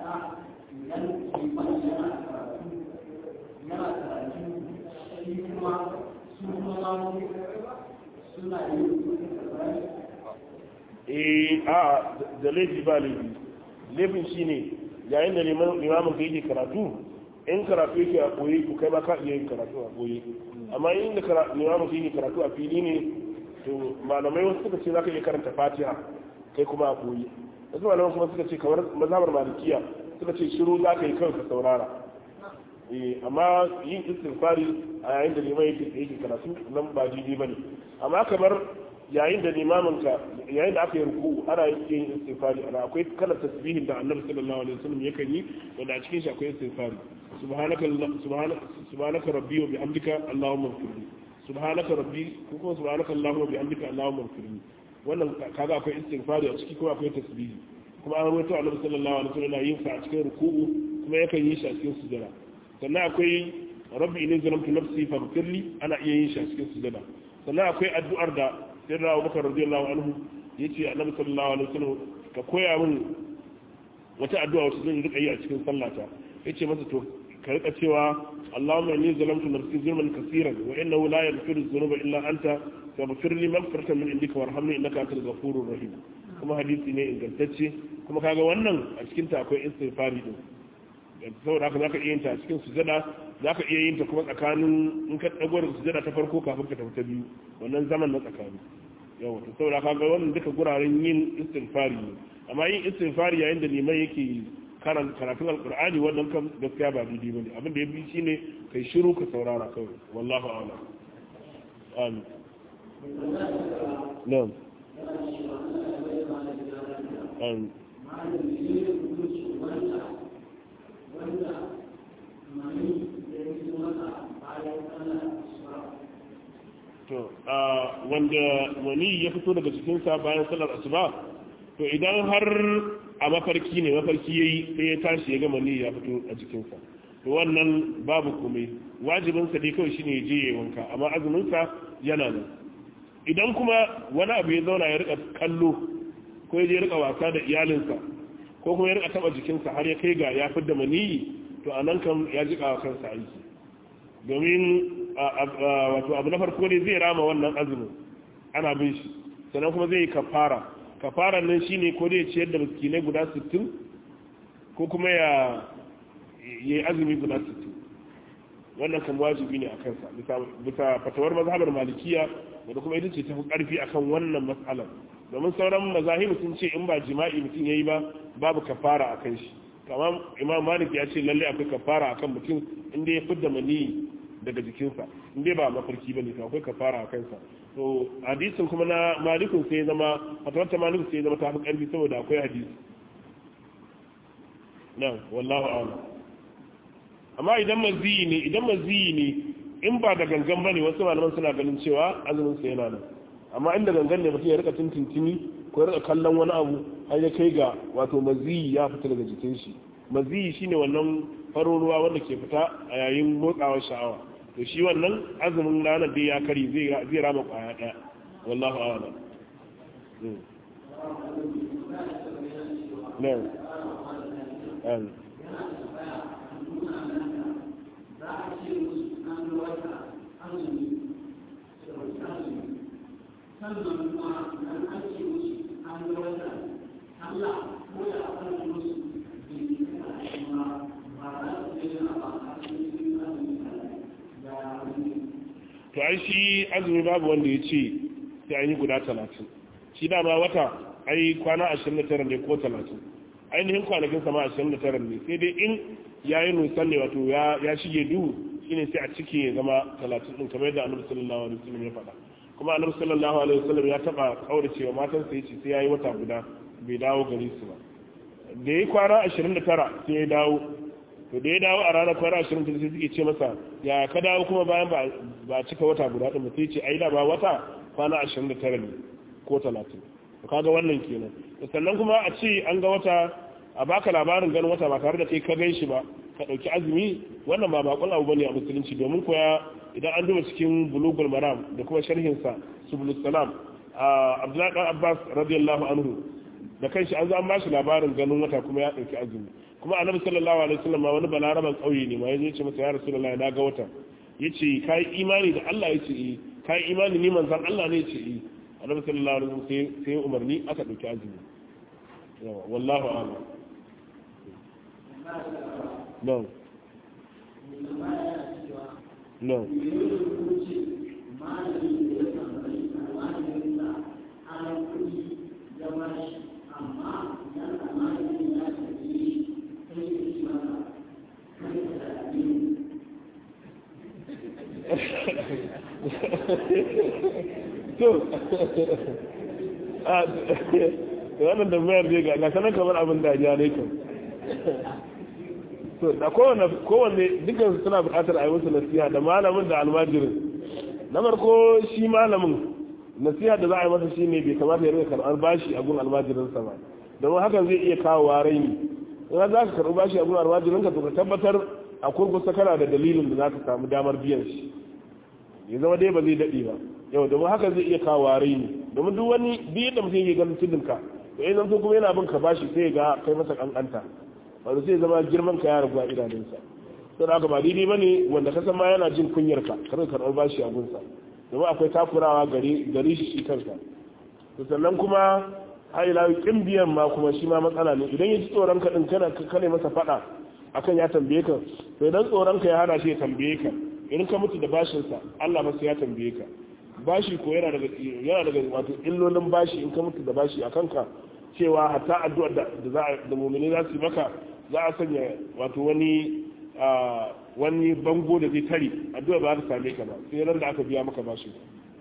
eh a da laifi ba laifi laifin shi ne yayin da limamin ka yake karatu in karatu yake a koyi ku kai ma ka iya yin karatu a koyi amma in da limamin ka yake karatu a fili ne to malamai wasu suka ce za ka iya karanta fatiha kai kuma a koyi wasu malamai kuma suka ce kamar mazhabar malikiya suka ce shiru za ka yi kawai ka saurara amma yin istighfari a yayin da liman yake yake karatu nan ba daidai bane amma kamar yayin da limamin ka yayin da aka yi ruku ana yin istighfari ana akwai kalar tasbihin da annabi sallallahu alaihi wasallam yakan yi wanda a cikin shi akwai istighfari subhanaka subhanaka subhanaka rabbi wa bihamdika allahumma ighfirli subhanaka rabbi ko kuma subhanaka allahumma wa bihamdika allahumma ighfirli wannan kaga akwai istighfari a ciki kuma akwai tasbihi kuma an rawaito annabi sallallahu alaihi wasallam yin sa a cikin ruku'u kuma yakan yi shi a cikin sujada sannan akwai rabbi inni zalamtu nafsi faghfirli ana iya yin shi a cikin sujada sannan akwai addu'ar da sayyidina Abubakar radiyallahu anhu yace annabi sallallahu alaihi wasallam ka koya min wata addu'a wacce zan rika yi a cikin sallata yace masa to ka rika cewa Allahumma inni zalamtu nafsi zulman kaseeran wa innahu la yaghfiru dhunuba illa anta faghfir li maghfiratan min indika warhamni innaka antal ghafurur rahim kuma hadisi ne ingantacce kuma kaga wannan a cikin ta akwai istighfari din saboda haka zaka iya yin ta a cikin sujada zaka iya yin ta kuma tsakanin in ka dago da sujada ta farko kafin ka tafi ta biyu wannan zaman na tsakani yawa to saboda haka wannan duka guraren yin istighfari ne amma yin istighfari yayin da liman yake karan karatun alqur'ani wannan kan gaskiya ba daidai bane abin da ya bi shine kai shiru ka saurara kawai wallahu a'lam amin na'am amin wanda mani da ya fi masa bayan ana to wanda wani ya fito daga cikinsa bayan salar asuba to idan har a mafarki ne mafarki yayi sai ya tashi ya ga mani ya fito a jikinsa to wannan babu komai wajibinsa dai kawai shine ya je ya wanka amma azuminsa yana nan idan kuma wani abu ya zauna ya rika kallo ko ya je ya rika wasa da iyalinsa ko kuma ya rika taba jikinsa har ya kai ga ya fidda maniyi to anan kan ya jika kansa aiki domin wato abu na farko ne zai rama wannan azumin ana bin shi sannan kuma zai yi kafara kafaran nan shine ko zai ciyar da miskinai guda 60 ko kuma ya yi azumi guda 60 wannan kan wajibi ne a kansa bisa fatawar mazhabar malikiya wanda kuma ita ce tafi karfi akan wannan matsalar domin sauran mazahibu sun ce in ba jima'i mutum yayi ba babu kafara a kan shi kamar imam malik ya ce lalle akwai kafara akan mutum inda ya fidda mani daga jikinsa inda ba mafarki bane to akwai kafara a kansa to hadisin kuma na malikun sai ya zama fatawar ta malikun sai ya zama ta fi karfi saboda akwai hadisi na wallahu a'lam amma idan maziyi ne idan maziyi ne in ba da gangan bane wasu malaman suna ganin cewa azumin sa yana nan amma inda gangan ne mutum ya rika tintintini ko ya rika kallon wani abu har ya kai ga wato maziyi ya fita daga jikin shi maziyi shine wannan farin ruwa wanda ke fita a yayin motsawar sha'awa to shi wannan azumin ranar dai ya kari zai zai rama kwaya daya wallahu a'lam no um sannan kuma nan an ce musu an ga wata Allah ko ya fara musu bi kana kuma ba za su yi na ba a cikin da to ai shi azumi babu wanda ya ce sai an yi guda talatin shi dama wata ai kwana ashirin da tara ne ko talatin ainihin kwanakin sama ashirin da tara ne sai dai in ya yi nusan ne wato ya shige duhu shine sai a cike ya zama talatin ɗin kamar yadda annabi sallallahu alaihi wasallam ya faɗa kuma annabi sallallahu alaihi wasallam ya taba kaurace wa matan sa yace sai yayi wata guda bai dawo gare su ba da yayi kwana 29 sai ya dawo to da ya dawo a ranar kwana 29 sai suke ce masa ya ka dawo kuma bayan ba ba cika wata guda din sai ce ai da ba wata kwana 29 ne ko 30 to kaga wannan kenan sannan kuma a ce an ga wata a baka labarin ganin wata ba tare da kai ka gan shi ba ka dauki azumi wannan ba bakon abu bane a musulunci domin koya idan an duba cikin bulugul maram da kuma sharhinsa subulus salam abdullahi dan abbas radiyallahu anhu da kanshi an zo an bashi labarin ganin wata kuma ya dauki azumi kuma annabi sallallahu alaihi wasallam wani balaraban kauye ne ma yaje ce masa ya rasulullahi na ga wata yace kai imani da Allah yace eh kai imani ni manzon Allah ne yace eh annabi sallallahu alaihi wasallam sai sai umarni aka dauki azumi yawa wallahu a'lam no no to wannan da mayar zai ga gasanan kamar abin da ya ne kan to da kowane kowanne dukkan suna buƙatar a yi musu nasiha da malamin da almajirin na farko shi malamin nasiha da za a yi masa shine bai kamata ya rika karɓar bashi a gun almajirinsa ba domin hakan zai iya kawo raini in za ka karɓi bashi a gun almajirinka to ka tabbatar a kurkusa kana da dalilin da za ka samu damar biyan shi ya zama dai ba zai daɗe ba yau domin haka zai iya kawo raini domin duk wani duk yadda mutum yake ganin tudunka to in zanto kuma yana bin ka bashi sai ga kai masa kankanta wanda sai zama girman ka ya ragu a idanunsa to da haka ba daidai bane wanda ka san ma yana jin kunyar ka kar ka karɓar bashi a gunsa domin akwai takurawa gari gari shi shi kansa to sannan kuma har ila kin biyan ma kuma shi ma matsala ne idan ya ji tsoron ka din kana kane masa fada akan ya tambaye ka to idan tsoron ka ya hana shi ya tambaye ka in ka mutu da bashinsa Allah ba sai ya tambaye ka bashi ko yana daga yana daga wato illolin bashi in ka mutu da bashi a kanka cewa hatta addu'ar da za da mu'mini za su yi maka za a sanya wato wani wani bango da zai tare addu'a ba ta same ka ba sai ran da aka biya maka bashin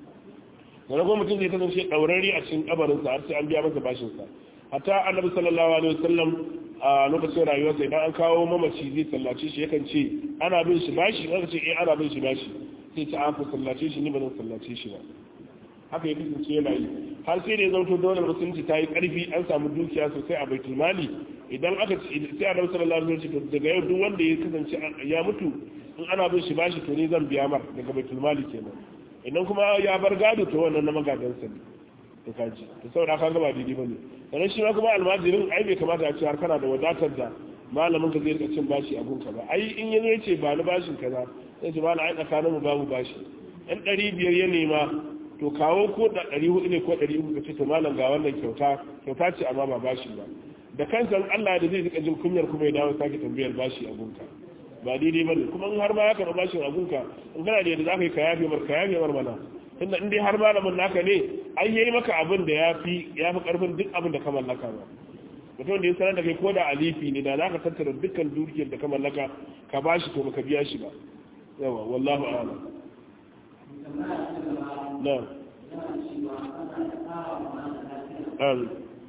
wani kuma mutum zai kasance ɗaurari a cikin kabarinsa har sai an biya masa bashinsa hatta annabi sallallahu alaihi wasallam a lokacin rayuwarsa idan an kawo mamaci zai sallace shi yakan ce ana bin shi bashi aka ce eh ana bin shi bashi sai ta aka sallace shi ni ba zan sallace shi ba haka ya kasance yana yi har sai da ya zauto dole musulunci ta yi karfi an samu dukiya sosai a baitul mali idan aka ce sai annabi sallallahu alaihi wasallam daga yau duk wanda ya kasance ya mutu in ana bin shi bashi to ni zan biya mar daga baitul mali kenan idan kuma ya bar gado to wannan na magadansa ne to kaji to saboda ka ga ba daidai bane sannan shi ma kuma almajirin ai bai kamata a ce har kana da wadatar da malamin ka zai rika cin bashi a gunka ba ai in yanzu yace ba ni bashin kaza sai ce bana ai tsakanin mu babu bashi ɗan ɗari biyar ya nema to kawo ko da ɗari hudu ne ko ɗari uku ka ce to malam ga wannan kyauta kyauta ce amma ba bashi ba da kansa Allah da zai rika jin kunyar kuma ya dawo sake tambayar bashi a gunka ba daidai bane kuma in har ma ya karɓa bashin a gunka in kana da yadda za ka yi ka yafe mar ka yafe mar mana tunda in dai har malamin naka ne ai yayi maka abin da yafi yafi karfin duk abin da ka mallaka ba mutum da ya sanar da kai ko da alifi ne da zaka tattara dukkan dukiyar da ka mallaka ka bashi to baka biya shi ba yawa wallahu a'lam na amin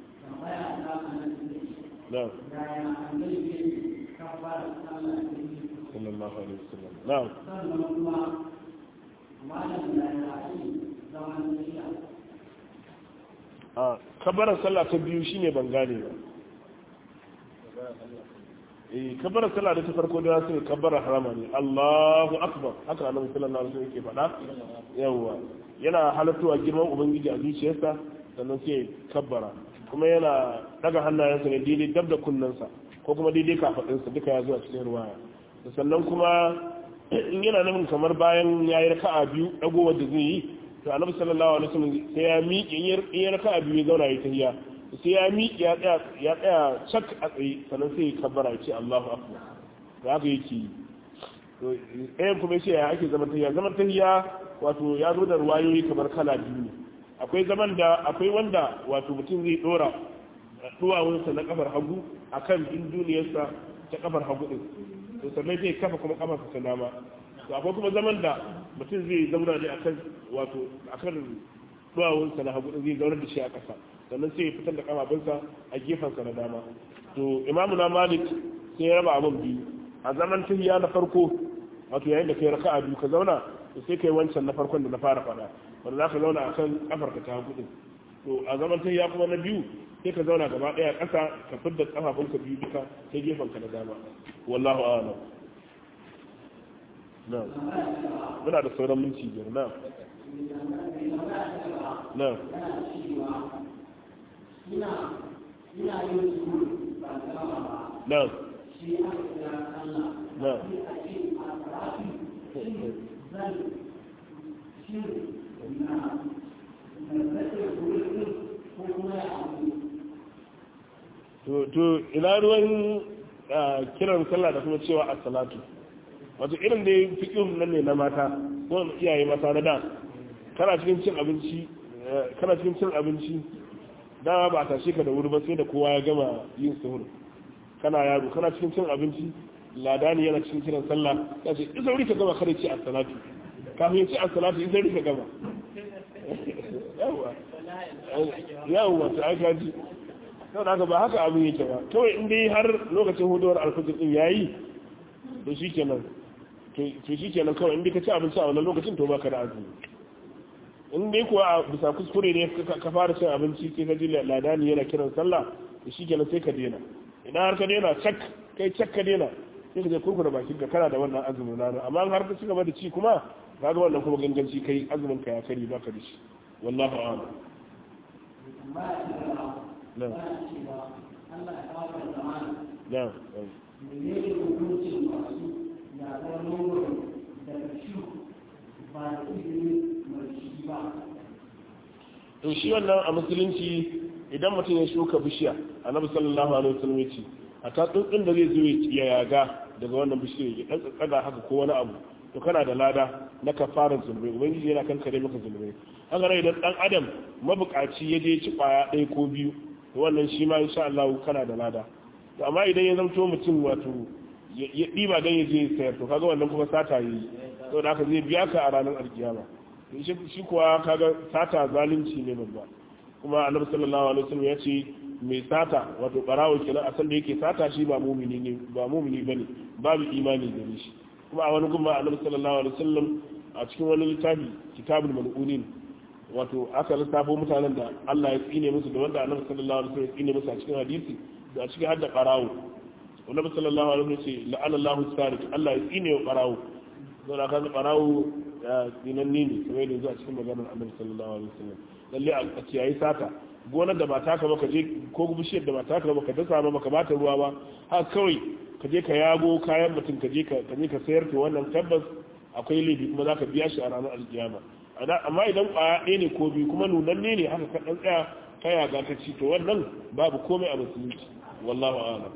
na sallallahu alaihi wasallam na'am a kabarar sallah ta biyu shine ban gane ba eh kabarar sallah da ta farko da su kabarar harama ne Allahu akbar haka annabi sallallahu alaihi wasallam yake faɗa yawa yana halattuwa girman ubangiji a zuciyarsa sannan sai kabbara kuma yana daga hannayensa ne daidai dab da kunnensa ko kuma daidai kafadinsa duka ya zo a cikin ruwaya sannan kuma in yana nufin kamar bayan ya yi raka'a biyu dagowar da zai yi to annabi sallallahu alaihi wasallam sai ya miƙe in ya raka'a biyu ya zauna ya tahiya sai ya miƙe ya tsaya ya tsaya cak a tsaye sannan sai ya kabbara ya ce Allahu akbar to haka yake yi to ɗayan kuma yace ya ake zaman tahiya zaman tahiya wato ya zo da ruwayoyi kamar kala biyu ne akwai zaman da akwai wanda wato mutum zai dora duwawunsa na kafar hagu akan din duniyarsa ta kafar hagu din to sannan zai kafa kuma kafarsa ta dama to akwai kuma zaman da mutum zai zauna ne akan wato akan duwawunsa na hagu zai zauna da shi a ƙasa sannan sai ya fitar da kafafunsa a gefensa na dama to imamu na malik sai ya raba abin biyu a zaman tahiya na farko wato yayin da kai raka'a biyu ka zauna to sai kai wancan na farkon da na fara faɗa wanda za ka zauna akan kafarka ta hagu din to a zaman tahiya kuma na biyu sai ka zauna gaba ɗaya ƙasa ka fidda kafafunka biyu duka ta gefenka na dama wallahu a'lam na muna da sauran minti biyar na na ina yin su ba gama ba na shi aka kira Allah na sai a ce a karatu shin zan shin na na zai wurin ko kuma ya abu to to ina ruwan ah, kiran sallah da kuma cewa as-salatu wato irin da fiqhun nan ne na mata ko iyaye mata na da kana cikin cin abinci eh, kana cikin cin abinci dama ba a tashe ka da wuri ba sai da kowa ya gama yin suhur kana yaro kana cikin cin abinci ladani yana cikin kiran sallah ya ce isa wuri ka gama kare ce as-salatu kafin ya ce as-salatu isa wuri ka gama yawa yawa ta aka ji sau da haka ba haka abin yake ba kawai in dai har lokacin huduwar alfajir din yayi to shi kenan to shi kenan kawai in dai ka ci abinci a wannan lokacin to baka da azumi in dai kuwa a bisa kuskure ne ka- ka fara cin abinci sai ka ji ladani yana kiran sallah to shi kenan sai ka daina idan har ka daina cak kai cak ka daina sai ka je kurkura bakin ka kana da wannan azumin rana amma in har ka ci gaba da ci kuma kaga wannan kuma ganganci kai azumin ka ya kari baka da shi wallahu a'lam ba ya ce ba na ba ya ce ba Allah ya kawo da zamana na menene hukuncin masu yaƙar nono daga shi ba da izinin mai shi ba to shi wannan a musulunci idan mutum ya shuka bishiya annabi sallallahu alaihi wasallam ya ce a ta tsuntsun da zai zo ya yaga daga wannan bishiyar ya dan tsaga haka ko wani abu to kana da lada na kafarar zulmai ubangiji yana kankare maka zulmai haka nan idan dan adam mabukaci ya je ci kwaya ɗaya ko biyu to wannan shi ma insha Allah kana da lada to amma idan ya zamto mutum wato ya ya ɗiba dan ya je ya sayar to kaga wannan kuma sata yi to da haka zai biya ka a ranar alkiyama shi shi kuwa kaga sata zalunci ne babba kuma annabi sallallahu alaihi wasallam ya ce mai sata wato barawo kenan a san da yake sata shi ba mumini ne ba mumini bane babu imani gare shi kuma a wani gumma annabi sallallahu alaihi wasallam a cikin wani littafi kitabul mal'unin wato aka lissafo mutanen da Allah ya tsine musu da wanda annabi sallallahu alaihi wasallam ya tsine musu a cikin hadisi da a cikin hadda barawo annabi sallallahu alaihi wasallam ya ce la'ana Allahu sariq Allah ya tsine wa barawo don aka ga barawo tsinanni ne kamar yadda zuwa cikin maganar annabi sallallahu alaihi wasallam lalle a kiyayi sata gonar da ba taka ba ka je ko bishiyar da ba taka ba ka dasa ba ka bata ruwa ba haka kawai ka je ka yago kayan mutum ka je ka ka je ka sayar to wannan tabbas akwai laifi kuma zaka biya shi a ranar alkiyama amma idan kwaya ɗaya ne ko biyu kuma nunanne ne haka ka dan tsaya ka yaga ka ci to wannan babu komai a musulunci wallahu a'lam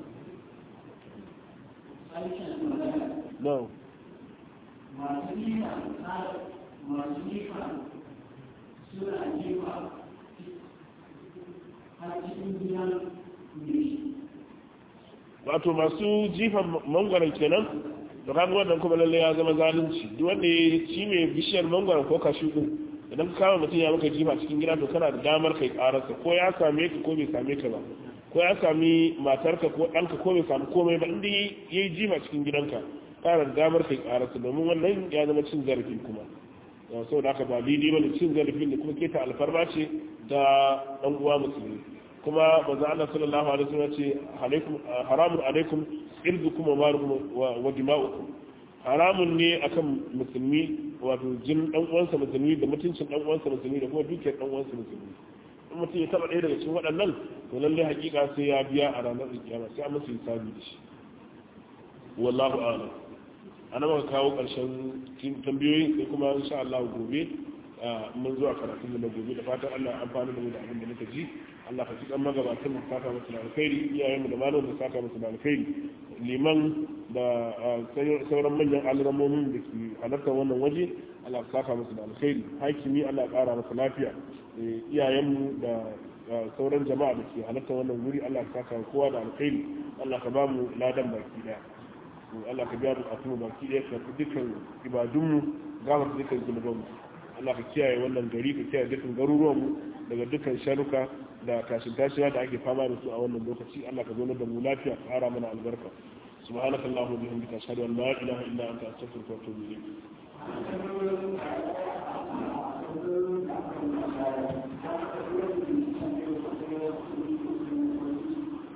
aikin magana no masu nifa masu nifa suna nifa har cikin gidan mai wato masu jifan mangwaron kenan da kaga wannan kuma lalle ya zama zalunci duk wanda ya ci mai bishiyar mangwaron ko kashu din idan ka kama mutum ya maka jifa cikin gida to kana da damar kai kararsa ko ya same ka ko bai same ka ba ko ya sami matarka ko ɗanka ko bai sami komai ba inda ya yi jifa cikin gidanka kana da damar kai kararsa domin wannan ya zama cin zarafi kuma sau da haka ba daidai ba cin zarafin da kuma keta alfarma ce da ɗan uwa musulmi kuma manzo Allah sallallahu alaihi wasallam ce alaikum haramun alaikum irdukum wa malukum wa dima'ukum haramun ne akan musulmi wato jin dan uwansa musulmi da mutuncin dan uwansa musulmi da kuma dukiyar dan uwansa musulmi in mutum ya taba ɗaya daga cikin waɗannan to lalle hakika sai ya biya a ranar kiyama sai an masa hisabi da shi wallahu a'lam ana maka kawo ƙarshen tambayoyi sai kuma insha Allah gobe mun zuwa karatun da na gobe da fatan Allah ya amfani da mu da abin da muka ji Allah ka ci kan magabatan mu saka musu da alkhairi iyayen mu da malamin da saka musu da alkhairi liman da sauran manyan alramomin da ke halartar wannan waje Allah ka saka musu da alkhairi hakimi Allah ya kara masa lafiya iyayen mu da sauran jama'a da ke halartar wannan wuri Allah ka saka kowa da alkhairi Allah ka ba mu ladan baki daya Allah ka biya mu a kuma baki daya ka dukkan ibadunmu gama dukkan zunubanmu Allah ka kiyaye wannan gari ka kiyaye dukkan garuruwanmu daga dukkan sharuka da tashin tashiya da ake fama da su a wannan lokaci Allah ka zo da mu lafiya ka ƙara mana albarka subhanakallahumma wa bihamdika ashhadu an la ilaha illa anta astaghfiruka wa atubu ilayk